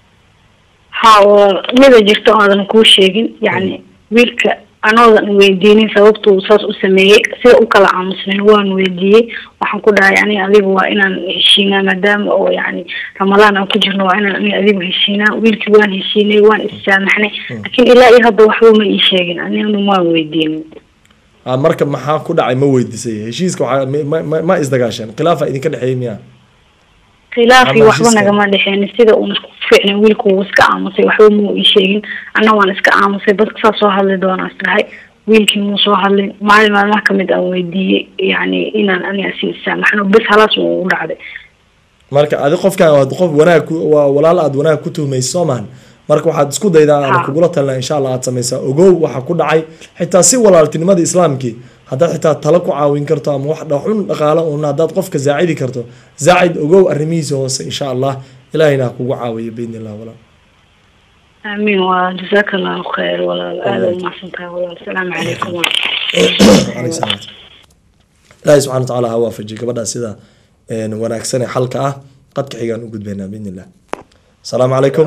ha oo mida jirta oodan kuu sheegin yacni wiilka anoodan weydiinin sababtuu saas u sameeyey sida u kala aamusnayn waan weydiiyey waxaan ku dhahay aniga adiga waa inaan heshiinaa maadaama oo yacni ramadaan aan ku jirno waa inaan aniga adigu heshiinaa wiilkii waan heshiinay waan issaamaxnay laakiin ilaa iyo hadda waxba ma ii sheegin anigana waan weydiinin Ah, marka maxaa ku dhacay ma weydiisay heshiiska waxaa ma- ma- ma- ma isdagaasheen khilaafa idinka dhexeeyay miya khilaafii Ama waxba heshiiska. nagama dhexeen sida uuna ku fiicnay wiilku wuu iska aamusay waxba muu ii sheegin anna waan iska aamusay bas saa soo hadli doonaa isdhahay wiilkii muu soo hadlin maalin maalmaha kamid aan weydiiyey yacni inaan aniga si isaamaxno bes halaas uu ugu dhacday marka adi qofkan waa qof wanaag ku- waa walaal aad wanaag ku tuhmayso soo maahan marka waxaad isku daydaa aan Ha. kugula talina insha allah aad samaysaa ogow waxa ku dhacay xitaa si walaaltinimada islaamkii haddaad xitaa talo ku caawin karto ama wax dhaxun dhaqaalo un haddaad qofka zaacidi karto zaacid ogow arrimihiisa hoose insha allah ilahayna ha kugu caawiyo biidni illah walaal aamiin waa jazaaka allahu khayr walaal aada umahadsan tahay walaal asalaamu calaykum Alayhi salaam. ilaahay subxana watacaala ha waafajiyo gabadhaa sida een, wanaagsan ee xalka ah qadka xigaan u gudbaynaa biidni illah asalaamu calaykum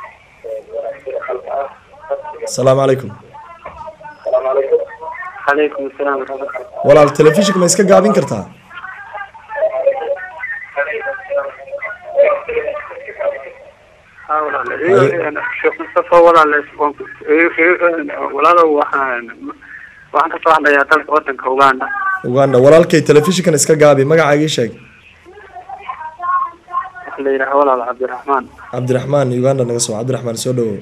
asalaamu calaykum calaykum asalaam waraxmatullah walaal telefishinka ma iska gaabin kartaa haa walaale sheekh mustafa walaale waan ku- ee- ee- walaalow waxaan waxaan kasoo hadlayaa dalka wadanka uganda uganda walaalkay telefishinkan iska gaabi magacaaga ii sheeg waxa la yidhaha walaal cabdiraxmaan cabdiraxmaan uganda naga soo cabdiraxmaan soo dhawow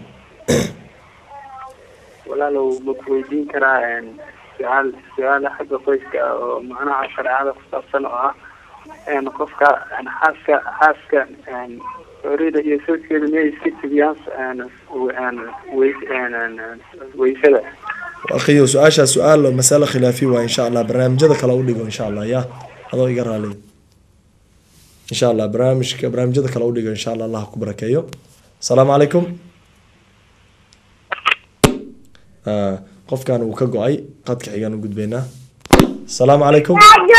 walaalow ma ku weydiin karaa een, su-aal su-aala xagga qoyska ah oo macnaha shareecada ku saabsan oo ah een, qofka een, xaaska xaaska een, orida iyo sawjkeeda miyay iska tibiyaan een, w- een, weys- een, een, een, weysada akhiyo su-aashaa su-aal oo masalo khilaafi waa insha allah barnaamijyada kale u dhigo insha allah ya adoo iga raaliya insha allah barnaamijka barnaamijyada kale u dhigo insha allah allah ha ku barakeeyo asalaamu calaykum Ah, qofkan uu ka go-ay qadka xigaan u gudbaynaa asalaamu calaykum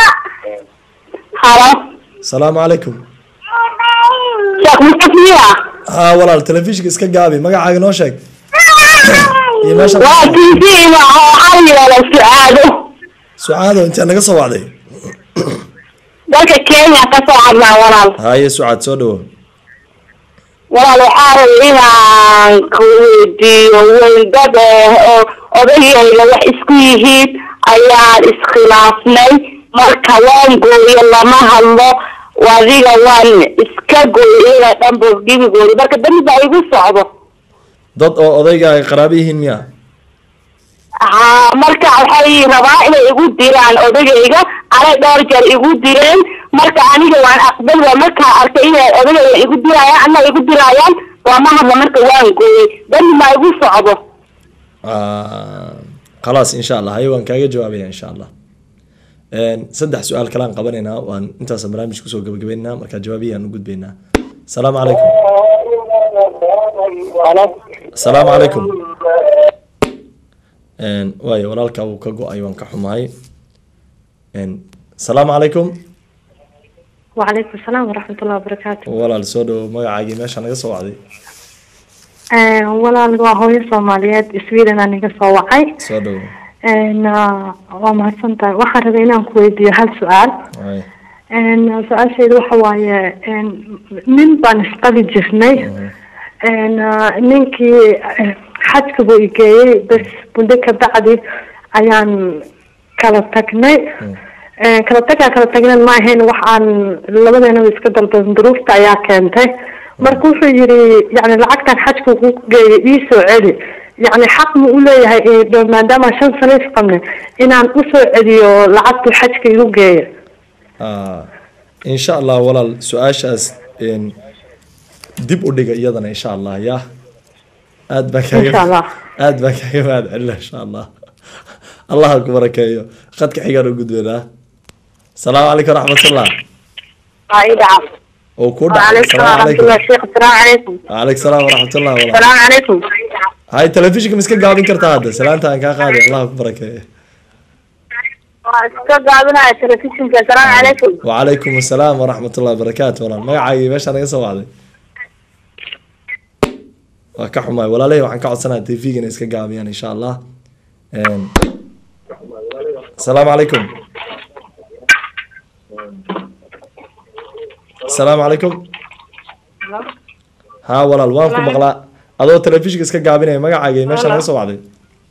halo asalaamu calaykum sheekh mustafiya haa walaal telefishinka iska gaabi magacaaga noo sheeg iyo meesha waa tv waxaa la yidhahdaa su-aado sucaado intaa naga soo wacday dalka kenya ka soo hadlaa walaal haye sucaad soo dhawo walaal waxaa rabay inaan ku weydiiyo weydad oo odayayga wax isku yihiin ayaan iskhilaafnay marka waan gooyo lama hadlo adiga waan iska gooyo iyaga dhanba gebigooda marka dambi baa igu socdo dad oo odayga ay qaraabo yihiin miya haa marka waxay rabaa inay igu diraan odagayga anay dhowr jeer igu direen marka aniga waan aqbal waa markaa arkay inay odagayga igu dirayaan ana igu dirayaan lama hadla marka waan gooyey dambi maa igu socdo Ah, khalaas insha allah haye waan kaaga jawaabaya insha allah Een, saddex su-aal kale aan qabanaynaa waan intaas barnaamij kusoo gabagabaynaynaa markaa jawaabiyaan u gudbaynaa asalaamu calaykum asalaamu calaykum Een, waayo walaalka uu ka go-ay waan ka xumahay Een, asalaamu calaykum وعليكم السلام ورحمة الله وبركاته walaal soo dhawo magacaagii meesha naga soo wacday آه، walaal waa hooyo soomaaliyeed sweden aan iga soo wacay soo dhawo Een, ah, waa mahadsan tahay waxaan rabay inaan ku weydiiyo hal su-aal Waay. Een, su-aashayda waxa waaye een, nin baan isqali jirnay Een, ah, ninkii eh, xajka buu igeeyey bas muddo ka bacdi ayaan kala tagnay Een, kala tagaa kala tagnan ma ahayn wax aan labadeenaba iska dalban duruufta ayaa keentay marka wuxuu yidhi yani lacagtan xajka ku geeyay ii soo celi yani xaq ma u leeyahay eh, dhow maadaama shan sano isqabne inaan usoo celiyo lacagtu xajka igu geeya Ah, insha allah walaal su-aashaas een, dib u dhiga iyadana insha allah ya aad baan Insha kaaga Allah. aad baan kaaga mahad celina insha allah allah ha ku barakeeyo khadka xigaan u gudbeynaa asalaamu calaykum waraxmatullah oo ku dhacay asalaamu calaykum sheekh asalaamu calaykum waaleykum salaam waraxmatullah walaal asalaamu calaykum hay telefishinka ma iska gaabin kartaa hadda salaanta aan kaa qaaday allah ha ku barakeeyo waa iska gaabinaya telefishinka asalaamu calaykum وعليكم السلام ورحمة الله وبركاته والله magacaaga meesha naga soo wacday waa ka xumaay walaalahey waxaan ka codsanayaa tv-gana iska gaabiyaan insha allah Een, asalaamu calaykum asalaamu calaykum ha walaal waan ku maqlaa adoo telefishinka iska gaabinaya magacaaga meesha naga soo wacday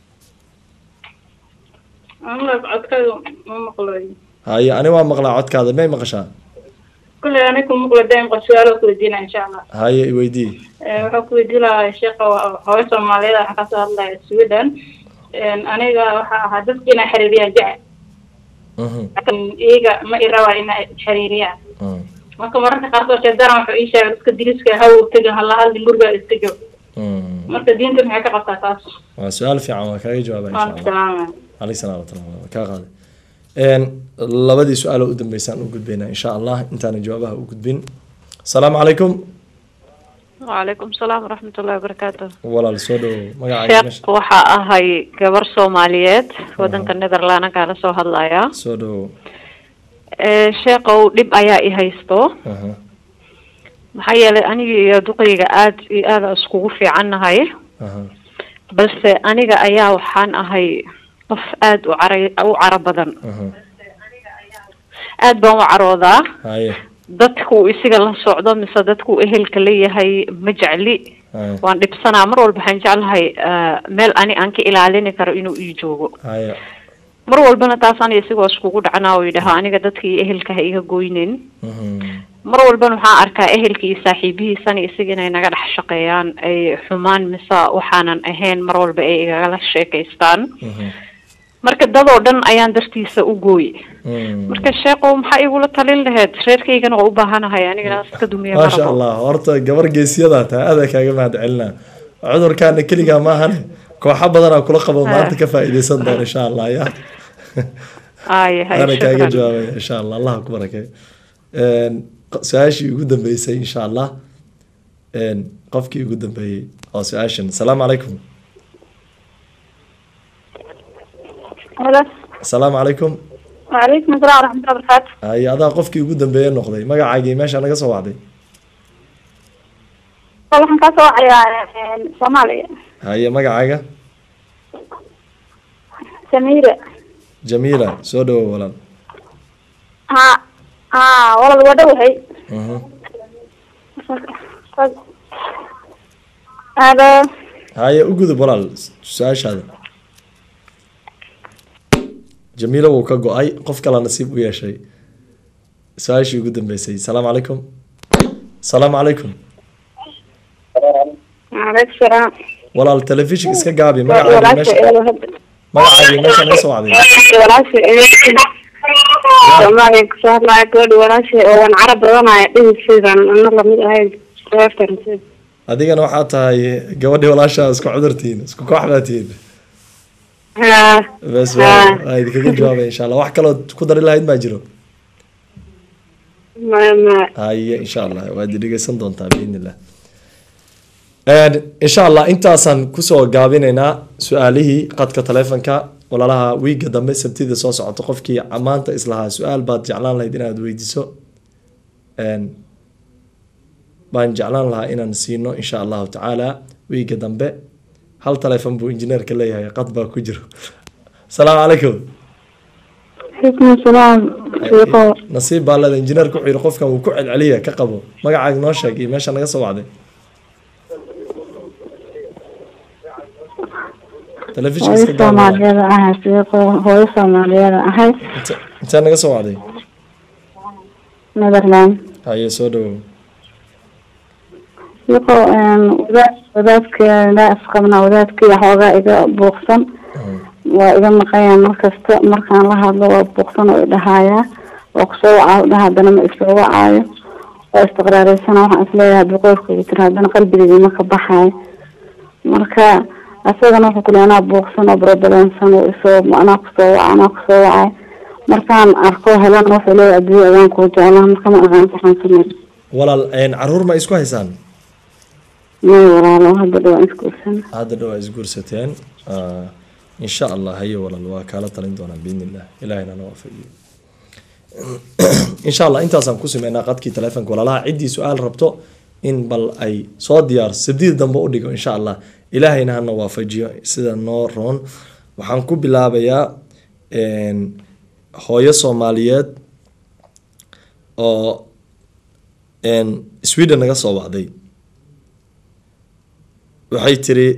codkayga ma maqlayo haye ani waa maqlaa codkaada may maqashaa kulley ani ku maqla daimqa su-aalo ku weydiina insha allah haye iweydii Eh, waxaan ku weydiin lahaa sheekha waa- hooyo soomaaliyeed waxaan kasoo hadlaya sweden En, aniga waxaa ahaa dadka inay xiriiriyaan jecel laakiin iyaga ma i rabaa inay xiriiriyaan marka mararka qaarkood shaydaran wuxuu ii sheegay dadka diriska haw tegin hala hadlin gurigaa iska joog marka diinta maxay ka qabtaa taas waa su-aal fiican waa kaaga jawaaba insha waan allah salaamaya عليك السلام ورحمة الله وبركاته kaa qaaday Een, labadii su-aal oo u dambeysaan u gudbaynaa insha allah intaanan jawaabaha u gudbin asalaamu calaykum وعليكم السلام ورحمة الله وبركاته walaal soo dhowow magacaaga meesha sheekh waxa ahay gabar soomaaliyeed wadanka netherland kaala soo hadlaya soo dhowow Eh, sheekhow dhib ayaa i haysto Aha. maxaa yeelay aniga iyo duqayga aad iyo aada iskugu fiicannahay Aha. balse aniga ayaa waxaan ahay qof aad u cara u caro badan Aha. aad baan u caroodaa haye dadku isiga la socdo mise dadku ehelka leeyahay ma jecli haye waan dhibsanaa mar walba waxaan jeclahay eh, meel ani aan ka ilaalini karo inuu ii joogo haye mar walbana taasaan isigoo iskugu dhacnaa oo yidhaha aniga dadka iyo ehelka ha iga goynin mar walbana waxaan arkaa ehelka iyo saaxiibihiisana isaga inay naga dhex shaqeeyaan ay xumaan mise waxaanan ahayn mar walba ay igagala sheekaystaan marka dadoo dhan ayaan dartiisa u gooy marka sheekow maxaa igula talin laheyd reerkaygana waa u baahanahay anigana iska dumiya maasha marabo allah horta gabar geesiyada taa aada kaaga mahad celinaa cudurkaana keligaa maahane kooxo badanaa kula qabo maanta ka faa'iidaysan doona insha allah ya ay hay ana kaaga shukran jawaabaya insha allah allah ha ku barakeeyo Een, su-aashii ugu dambeysay insha allah Een, qofkii ugu dambeeyey oo su-aashan asalaamu calaykum halo asalaamu calaykum وعليكم السلام ورحمة الله وبركاته haye adaa qofkii ugu dambeeye noqday magacaagii meesha naga soo wacday waxaan ka soo wacayaa soomaaliya haye magacaaga samiire jamiila soo dhawow walaal ha ha walal waa dhowahay Mhm. halo haye u gudub walaal su-aashaada jamiila wuu ka go-ay qof kale nasiib u yeeshay su-aashii ugu dambeysay asalaamu calaykum asalaamu calaykum عليك السلام walaal telefishin iska gaabi magacaagii meesha magacaagii meesha naga soo wacday soomaaliya kasoo hadlaya gabadha walaashay oo waan carab badanaya dhihisiidan ana lamid ahayn reertan adigana waxaa tahay gabadhii walaashaa isku cudurtihiin isku koox baa tihiin bes waa waa idinkaga jawaabaya insha allah wax kaloo ku dari lahayd maa jiro ma ma haye insha allah waad dhegeysan doontaa biidn illah insha allah intaasaan kusoo gaabinaynaa su-aalihii qadka taleefonka walaalaha wiiga dambe sabtida soo socoto qofkii maanta islahaa su-aal baad jeclaan lahayd inaad weydiiso Een, baan jeclaan lahaa inaan siino insha allahu tacaala wiiga dambe hal taleefon buu injineerka leeyahay qad baa ku jiro asalaamu calaykum عليكم السلام شيخو nasiib baa leeda injineerka wuxuu yihi qofkan wuu ku celceliya ka qabo magacaaga noo sheeg iyo meesha naga soo wacday telefishinka hooyo iska gaaba soomaaliyeed ahay sheekho hooyo soomaaliyeed ahay intaa naga soo wacday netherland haye soo dhawow iqo wadaad wadaadkeeda isqabnaa wadaadkii xoogaa iga buuqsan waa iga maqayaan markasta markaan la hadlo waa buuqsan oo idhahayaa waa kusoo wacaa dhaha haddana ma isoo wacaayo waa istiqraaraysana waxaan isleeyahay boqolkooda tiri haddana qalbigeedii ma ka baxaayo marka asagana wuxuu kule anaa buuqsan oo barabalansan oo isoo anaa kusoo waca anaa kusoo wacay markaan arko helana wuxuu leeyahay adduunya adaan kuu jeclaa marka ma aqaan waxaan samey walaal een, caruur ma isku haysaan may walaalo hadda dhawaan iskuursan hadda dhow aa isguursateen Ah, insha allah haye walaal waa kaala talin doonaa biidni illah ilahina na waafajiyo insha allah intaasaan ku sameynaa qadkii taleefonka walaalaha ciddii su-aal rabto in bal ay soo diyaar sabdida dambe u dhigo insha allah ilaahayna hana waafajiyo sida noo roon waxaan ku bilaabayaa een, hooyo soomaaliyeed oo een, sweden naga soo wacday waxay tiri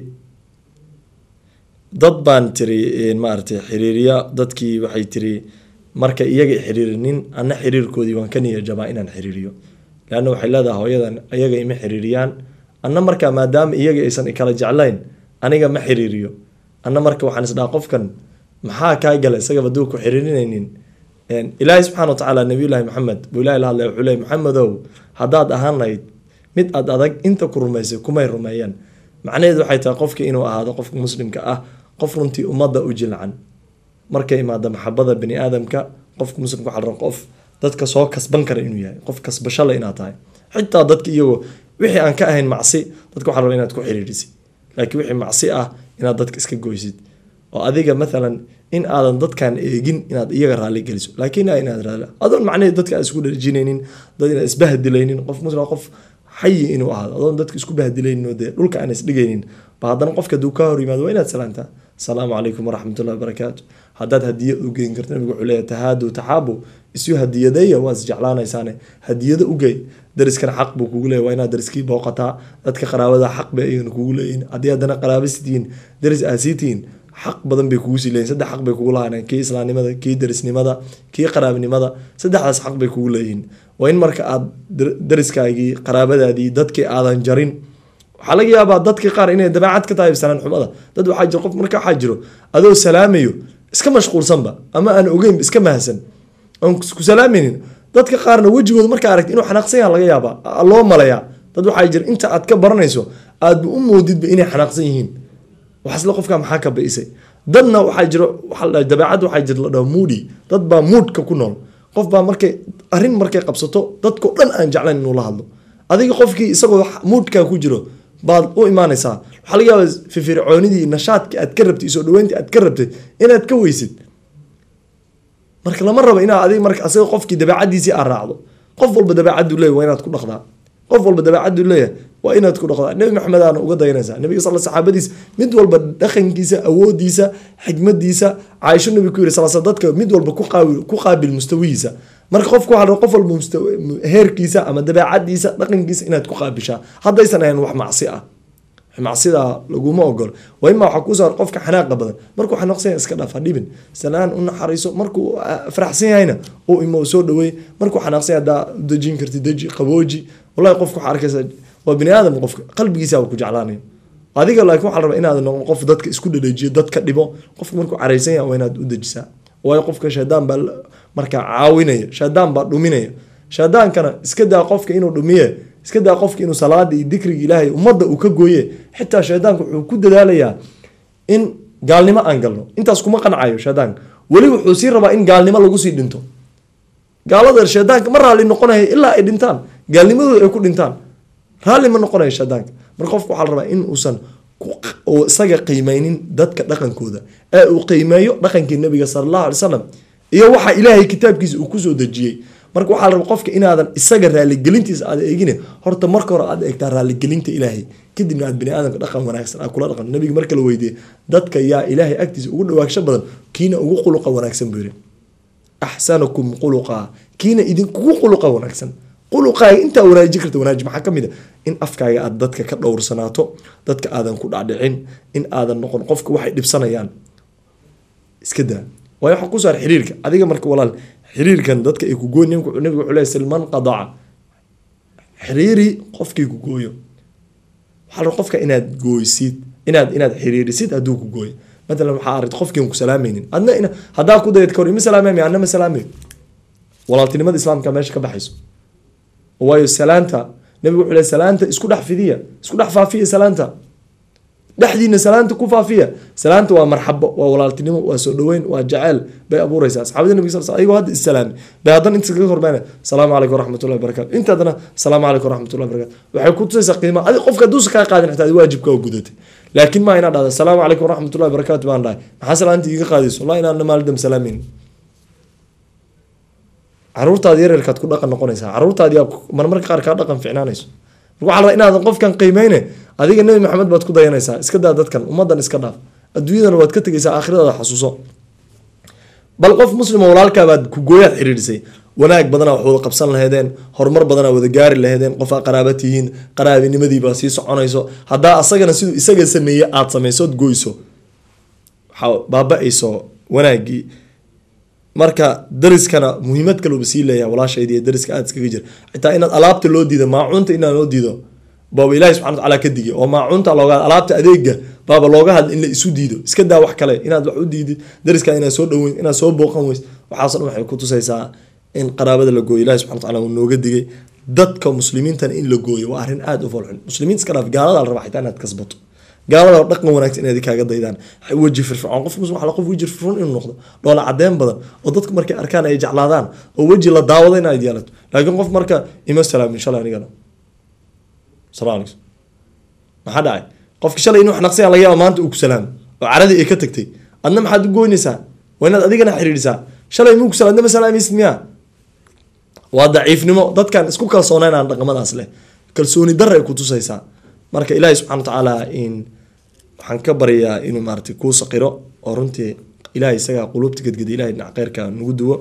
dad baan tiri een, maaragtay xiriiriya dadkii waxay tiri marka iyaga i xiriirinin ana xiriirkoodii waan ka niya jabaa inaan xiriiriyo leanna waxay leedahay hooyadan iyaga ima xiriiriyaan anna markaa maadaama iyaga aysan ikala jeclayn aniga ma xiriiriyo anna marka waxaan isdhaha qofkan maxaa kaa gala isagaba duu ku xiriirinaynin Een, ilaahay subxaana watacaala nabiyullaahi maxamed buu ilahi la hadlay wuxuu leeyay maxamedow haddaad ahaan lahayd mid aad adag inta ku rumaysay kumay rumeeyaan macnaheedu waxay tahay qofka inuu ahaado qofka muslimka ah qof runtii ummadda u jilcan markay imaado maxabada bani aadamka qofka muslimka waxaa la rabaa qof dadka soo kasban kara inuu yahay qof kasbashale inaad tahay xitaa dadka iyagoo wixii aan ka ahayn macsi dadka waxaa la rabaa inaad ku xiriirisid laakiin wixii macsi ah inaad dadka iska goysid oo adiga mathalan in aadan dadkan eegin inaad iyaga raali geliso laakiin aa inaad raali adoon macnaheed dadka aan isku dharjinaynin dad inaad isbahdilaynin qof muslim qof xayi inuu ahaado adoon dadka isku bahdilaynin oo dee dhulka aan isdhigaynin ba haddana qofka hadduu kaa hor yimaado waa inaad salaantaa asalaamu calaykum waraxmatullahi wabarakaatu haddaad hadiya u geyn karto nabigu wuxuu leeyahay tahaadu taxaabu isu hadiyadeeya waa isjeclaanaysaane hadiyada u gey dariskana xaq buu kugu leeyahay waa inaad dariskii booqataa dadka qaraabada xaq bay ayagana kugu leeyihin haddii haddana qaraaba sitihiin daris aa sii tihiin xaq badan bay kugu sii leeyihin saddex xaq bay kugu lahaaneen kii islaamnimada kii darisnimada kii qaraabnimada saddexdaas xaq bay kugu leeyihiin waa in marka aad dar- dariskaagii qaraabadaadii dadkii aadan jarin waxaa laga yaabaa dadkii qaar inay dabeecad ka tahay salaan xumada dad waxaa jiro qof marka waxaa jiro adoo salaamayo iska mashquulsanba ama aan ogeyn iska mahadsan aan ku salaamaynin dadka qaarna wejigooda markaa aragti inuu xanaaqsan yaha laga yaabaa a- loo malayaa dad waxaa jira inta aad ka baranayso aadba u moodidba inay xanaaqsan yihiin waxasle qofka maxaa ka ba'isay dadna waxaa jiro waxaa la dhahay dabeecad waxaa jira la dhaho moody dad baa moodka ku nool qof baa markay arrin markay qabsato dadkao dhan aan jeclayn inuu la hadlo adiga qofkii isagoo moodkaa ku jiro baad u imaanaysaa waxaa laga yaabaa firfircoonidii nashaadkii aad ka rabtay soo dhaweyntii aad ka rabtay inaad ka weysid marka lama rabo inaad adiga marka asaga qofkii dabeecadiisii aad raacdo qof walba dabeecaduu leeyahay waa inaad ku dhaqdaa qof walba dabeecaduu leeyahay waa inaad ku dhaqdaa nebi maxamed aana uga dayanaysaa nabiga sal saxaabadiis mid walba dhaqankiisa awoodiisa xikmadiisa caaisho nabi ku yiri sal sl dadka mid walba ku qaabil ku qaabil mustawihiisa marka qofka waxaa la rabaa qof walba mustawa- heerkiisa ama dabeecadiisa dhaqankiisa inaad ku qaabishaa haddaysan ahayn wax macsi ah macsidaa laguma ogolo waa imaa waxaa kuusoo qofka xanaaqa badan markuu xanaaqsan yahay iska dhaaf ha dhibin salaan u naxariiso markuu ah, faraxsan yahayna u imo soo dhaweey markuu xanaaqsan yahay haddaa u dejin karti deji qabooji wallahi qofka waxaa arkaysa waa bini aadam qofka qalbigiisa ku jeclaanayo adiga laakiin waxaa la rabaa inaad noqon qof dadka isku dhadhajiyo dadka dhibo qofka markuu caraysan yahay waa inaad u dejisaa waayo qofka shaydaan baa la- markaa caawinaya shaydaan baa dhuminaya shaydaankana iska daa qofka inuu dhumiye iska daa qofka inuu salaada iyo dikriga ilaahay ummadda uu ka gooye xitaa shaydaanka wuxuu ku dadaalayaa in gaalnimo aan galno intaas kuma qancayo shaydaanka weli wuxuu sii rabaa in gaalnimo lagu sii dhinto gaalada shaydaanka ma raalli noqonaya ilaa ay dhintaan gaalnimadooda ay ku dhintaan raalli ma noqonayo shaydaanka marka qofka waxaa la rabaa in uusan ku- uu isaga qiimeynin dadka dhaqankooda ee uu qiimeeyo dhaqankii nabiga sala allahu alay wasalam iyo waxa ilaahay kitaabkiisa uu kusoo dejiyey marka waxaa la rabaa qofka inaadan isaga raaligelintiisa aad eegine horta marka hore aad eegtaa raaligelinta ilaahay kadibna aad bini aadamka dhaqan wanaagsan aad kula dhaqan nabiga marka la weydiiyey dadka yaa ilaahay agtiisa ugu dhawaagsho badan kiina ugu quluqa wanaagsan buu yiri axsanukum quluqa kiina idinkugu quluqa wanaagsan quluqaaga intaa wanaaji karta wanaaji maxaa ka mid a in afkaaga aad dadka ka dhowrsanaato dadka aadan ku dhacdhicin in aadan noqon qofka waxay dhibsanayaan iska daa waayo waxa ku saar xiriirka adiga marka walaal xiriirkan dadka ay ku gooy nabigu nabigu wuxuu leeyahay silman qadaca xiriiri qofkii ku gooyo waxaa la qofka inaad gooysid inaad inaad xiriirisid hadduu ku gooyo matalan waxaa aragta qofkiin ku salaamaynin adna ina haddaa ku dayad kahor ima salaamay adna ma salaamay walaaltinimada islaamka meesha ka baxayso waayo salaanta nabigu wuxuu leeyahay salaanta isku dhex fidiya isku dhex faafiya salaanta dhexdiina salaanta ku faafiya salaanta waa marxabo waa walaaltinimo waa soo dhaweyn waa jaceyl bay abuureysaa asxaabada nabiga sal ayagoo hadda islaami bay haddana inta kaga hormaana salaamu calaykum waraxmatullahi wabarakatu inta haddana salaamu calaykum waraxmatullahi wabarakatu waxay ku tusaysaa qiima adi qofka hadduusa kaa qaadin xitaa adi waajibka oo gudatay laakiin maa inaad dhahda salaamu calaykum waraxmatullahi wabarakatu baan dhahay maxaa salaanta iiga qaadayso wallahi inaan maaldam salaamin caruurtaadi yaryarkaad ku dhaqan noqonaysaa caruurtaadi marmarka qaar kaa dhaqan ficnaanayso waxaa rabaa inaadan qofkan qiimeyne adiga nebi maxamed baad ku dayanaysaa iska daa dadkan ummadan iska dhaaf adduunyadana waad ka tegaysaa aakhiradaada xasuuso bal qof muslima walaalkaabaad ku gooyaad xiriirisay wanaag badanaa wax wada qabsan laheedeen horumar badanaa wada gaari laheedeen qofaa qaraaba tihiin qaraabinimadiibaa sii soconayso haddaa asagana siduu isaga sameeye aad samaysood goyso waxaa baaba-ayso wanaagii marka dariskana muhiimad kaleba sii leeyahay walaashaydi iyo dariska aad iskaga jira xitaa inaad alaabta loo diido maacuunta inaan loo diido baaba ilaahi subxana watacaala ka digay oo maacuunta looga alaabta adeega baaba looga hadla in la isu diido iska daa wax kale inaad wax u diidid dariska inaad soo dhaweyn inaad soo booqan weys waxaaso dhan waxay ku tusaysaa in qaraabada la gooyo ilahi subxana watacaala uu nooga digay dadka muslimiintana in la gooyo waa arrin aada u foolxun muslimiinta iska dhaaf gaalada la rabaa xitaa inaad kasbato gaalada dhaqan wanaagsan inaad kaaga daydaan weji firfircoon qof muslim waxaa qof weji firfircoon inuu noqdo dhoola cadeen badan oo dadku markay arkaan ay jeclaadaan oo weji la daawado inaad yeelato laakiin qof marka ima salaam insha allah anigana salaam alaykum maxaa dhacay qofki shalay inuu wax naqsaya laga yaaba maanta uu ku salaamo oo caradii ay ka tagtay adna maxaad u goynaysaa waa inaad adigana xiriirisaa shalay muu ku salaam adna ma salaamaysid miyaa waa daciifnimo dadkan isku kalsoonaynaan dhaqamadaas leh kalsooni darra ay ku tusaysaa marka ilaahi subxana watacaala in waxaan ka baryaa inuu maarata kuu saqiro oo runtii ilahay isagaa quluubta gedgeda ilahay dhinac kheyrka nagu duwo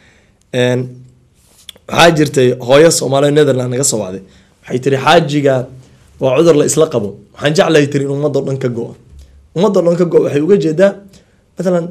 waxaa jirtay hooyo soomaaliya netherland naga soo wacday waxay tiri xaajiga waa cudur la isla qabo waxaan jeclahay tiri in ummadoo dhan ka go-o ummadoo dhan ka go waxay uga jeedaa matalan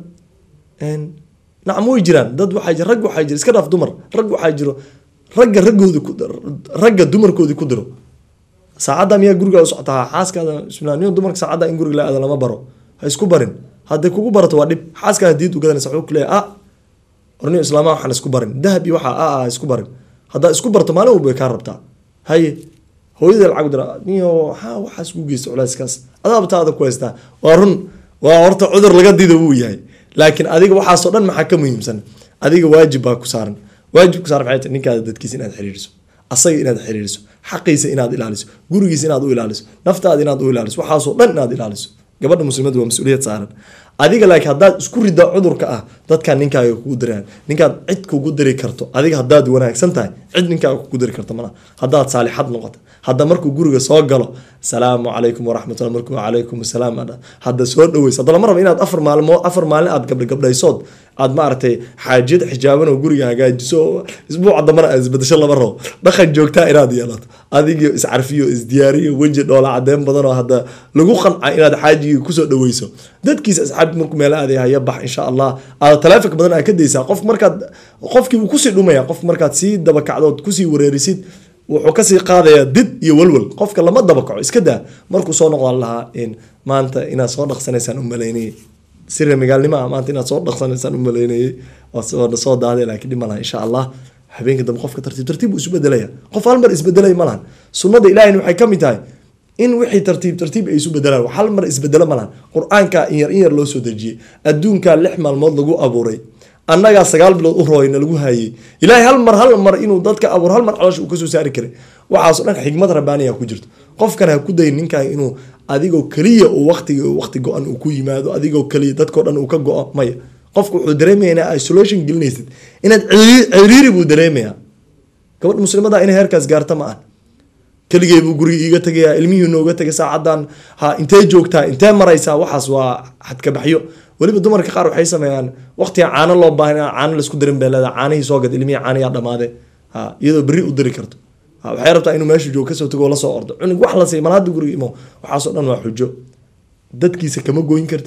nacam way jiraan dad waxaa jira rag waxaa jira iska dhaaf dumar rag waxaa jiro ragga raggoodi ku ragga dumarkoodii ku diro saacadda miyaa guriga u socotaa xaaskaada bismillah nin dumarka saacadda in guriga la aada lama baro ha isku barin hadday kugu barato waa dhib xaaskaada diid u gadanaysa wuxuu kuleeya ah orniyo islaamaha waxaan isku barin dahab iyo waxaa ah ah isku barin haddaa isku barto maalin walba way kaa rabtaa haye hooyada lacag dira niyo waxaa waxaas ku geysta culayskaas adaaba taada ku haystaa waa run waa horta cudur laga dido wuu yahay laakiin adiga waxaasoo dhan maxaa ka muhiimsan adiga waajib baa ku saaran waajib ku saaran maxay tahay ninkaada dadkiisa inaad xiriiriso asaga inaad xiriiriso xaqiisa inaad ilaaliso gurigiisa inaad u ilaaliso naftaada inaad u ilaaliso waxaasoo dhan inaad ilaaliso gabadha muslimadu waa mas-uuliyad saaran adiga laakiin haddaad isku rida cudurka ah dadkaan ninkaaga kugu diraan ninkaad cid kugu diri karto adiga haddaad wanaagsan tahay cid ninkaaga kugu diri karto malaha haddaad saalixad noqoto hadda markuu guriga soo galo salaamu calaykum waraxmatullah markuu calaykum salaam adha hadda soo dhaweyso hadda lama rabo inaad afar maalmood afar maalin aad gabdha gabdhaysood aad maaragtay xaajiyad xijaaban oo guriga hagaajiso isbuuca dambana aad isbedesho lama rabo dhaqan joogtaa inaad yeelato adigio iscarfiyo isdiyaariyo weji dhoola cadeen badan oo hadda lagu qanca inaad xaajigii kusoo dhaweyso dadkiisa asxaabti markuu meel aaday haya bax insha allah aad taleefonka badan aad ka daysaa qof markaad qofkii wuu kusii dhumaya qof markaad sii dabakacdood kusii wareerisid wuxuu kasii qaadayaa did iyo walwal qofka lama dabakaco iska daa markuu soo noqdaan lahaa in maanta inaad soo dhaqsanaysaan u malaynayay sira magaalnimaa maanta inaad soo dhaqsanaysaan u malaynayay waa soo daaday laakiin dhib malaha insha allah habeenka dambe qofka tartiib tartiib buu isu bedelaya qof hal mar isbedelay malahan sunnada ilahina waxay ka mid tahay in wixii tartiib tartiib ay isu bedelaan hal mar isbedelo malahan qur-aanka in yar in yar loo soo dejiyey adduunkaa lix maalmood lagu abuuray annagaa sagaal bilood u rooyna lagu haayey ilaahay hal mar hal mar inuu dadka abuur hal mar caloosha uu kasoo saari karay waxaaso dhan xigmad rabbaaniya ku jirto qofkan ha ku day ninkan inuu adigoo keliya uu waqtiga waqti go-an uu ku yimaado adigoo keliya dadkao dhan uu ka go-o maya qofku wuxuu dareemaya inaa isolation gelinaysid inaad ciriiri buu dareemayaa gabadh muslimada inay heerkaas gaarta ma ah keligay buu guriga iiga tegayaa ilmihii nooga tegay saacadan ha intee joogtaa intee maraysaa waxaas waa xadkabaxyo weliba dumarka qaar waxay sameeyaan waqtiga caano loo baahan caano laisku darin bay leedahay caanihii soo gad ilmihii caaniyaa dhamaade ha iyadoo berri u diri karto ha waxay rabtaa inuu meeshu joogo kasoo tago oo lasoo ordo cunug wax la siiy mal hadda guriga imo waxaasoo dhan waa xujo dadkiisa kama goyn kartid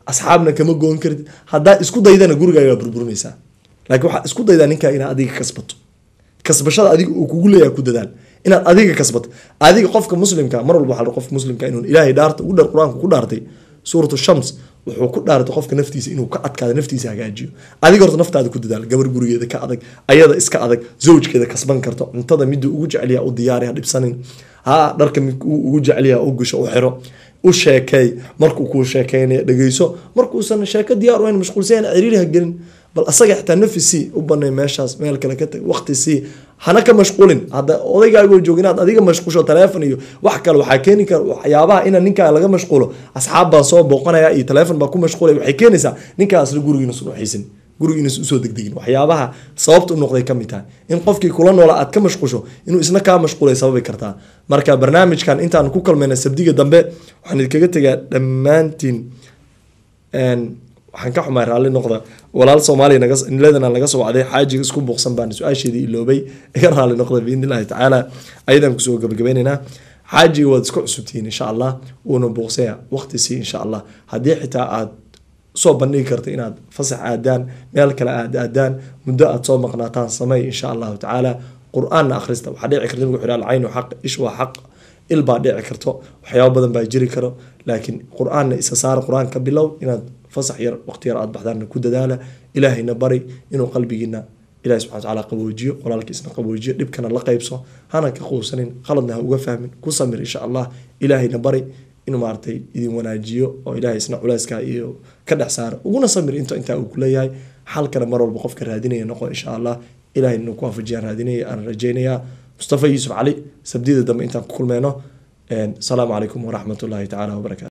asxaabna kama goon kartid haddaa isku daydana gurigaagaa burburinaysaa laakiin waxaa isku daydaa ninkaa inaad adiga kasbato kasbashada adiga uu kugu leeyahay ku dadaal inaad adiga kasbato adiga qofka muslimka mar walba waxaa la qofka muslimka inuu ilaahay dhaarta ugu dhar qur-aanka ku dhaartay suuratu shams wuxuu ku dhaartay qofka naftiisa inuu ka adkaado naftiisa hagaajiyo adiga horta naftaada ku dadaal gabar gurigeeda ka adag ayada iska adag zawjkeeda kasban karto cuntada miduu ugu jecelyaha u diyaari ha dhibsanin ha dharka mid uu ugu jecelyaha u gasho u xiro u sheekeey markuu kuu sheekeynaya dhegeyso markuusan sheeko diyaar u hayn mashquulsan ciriiri ha gelin bal asaga xitaa nafi sii u banay meeshaas meel kale ka tag waqti sii hana ka mashquulin hadda odaygaagoo joog inaad adiga mashquusho taleefon iyo wax kale waxaa keeni kara waxyaabaha ina ninkaa laga mashquulo asxaab baan soo booqanaya iyo taleefon baa ku mashquulaya waxay keenaysaa ninkaasna gurigiina sunuuxiisin gurigiina usoo degdegin waxyaabaha sababta u noqday ka mid tahay in qofkii kula noola aad ka mashquusho inuu isna kaa mashquulay sababi kartaa marka barnaamijkan intaan ku kalmayna sabdiga dambe waxaan idinkaga tegaa dhammaantiin waxaan ka xumaay raalli noqda walaal soomaaliya naga niladana laga soo wacday xaajiga isku buuqsan baan su-aasheedii iloobay iga raalli noqda biidni illahi tacaala ayadaan kusoo gabagabaynaynaa xaajiga waad isku cusubtihiin insha allah wuuna buuqsaya waqti sii insha allah haddii xitaa aad soo bandhigi karta inaad fasax aadaan meel kale aad aadaan muddo aad soo maqnaataan samey insha allahu tacaala qur-aanna akhrista waxaa dhici karta nabigu wuxuu alcaynu xaq ish waa xaq il baa dhici karto waxyaabo badan baa jiri karo laakiin qur-aanna isa saara qur-aan ka bilow inaad fasax yar waqti yar aad baxdaanna ku dadaala ilaahayna bari inuu qalbigiina ilahi subxana watacaala qaboojiyo walaalkiisna qaboojiyo dhibkana la qaybso hana ka quusanin khaladna ha uga fahmin ku samir insha allah ilaahayna bari inuu maaragtay idin wanaajiyo oo ilaahay isna culayska iyo ka dhex saara uguna samir into intaa uu kuleeyahay xalkana mar walba qofka raadinaya noqo insha allah ilahay inuu ku waafajiyaan raadinaya aan rajaynayaa mustafa yuusuf cali sabdida dambe intaan ku kulmeyno asalaamu calaykum waraxmat ullahi tacaala wabarakatu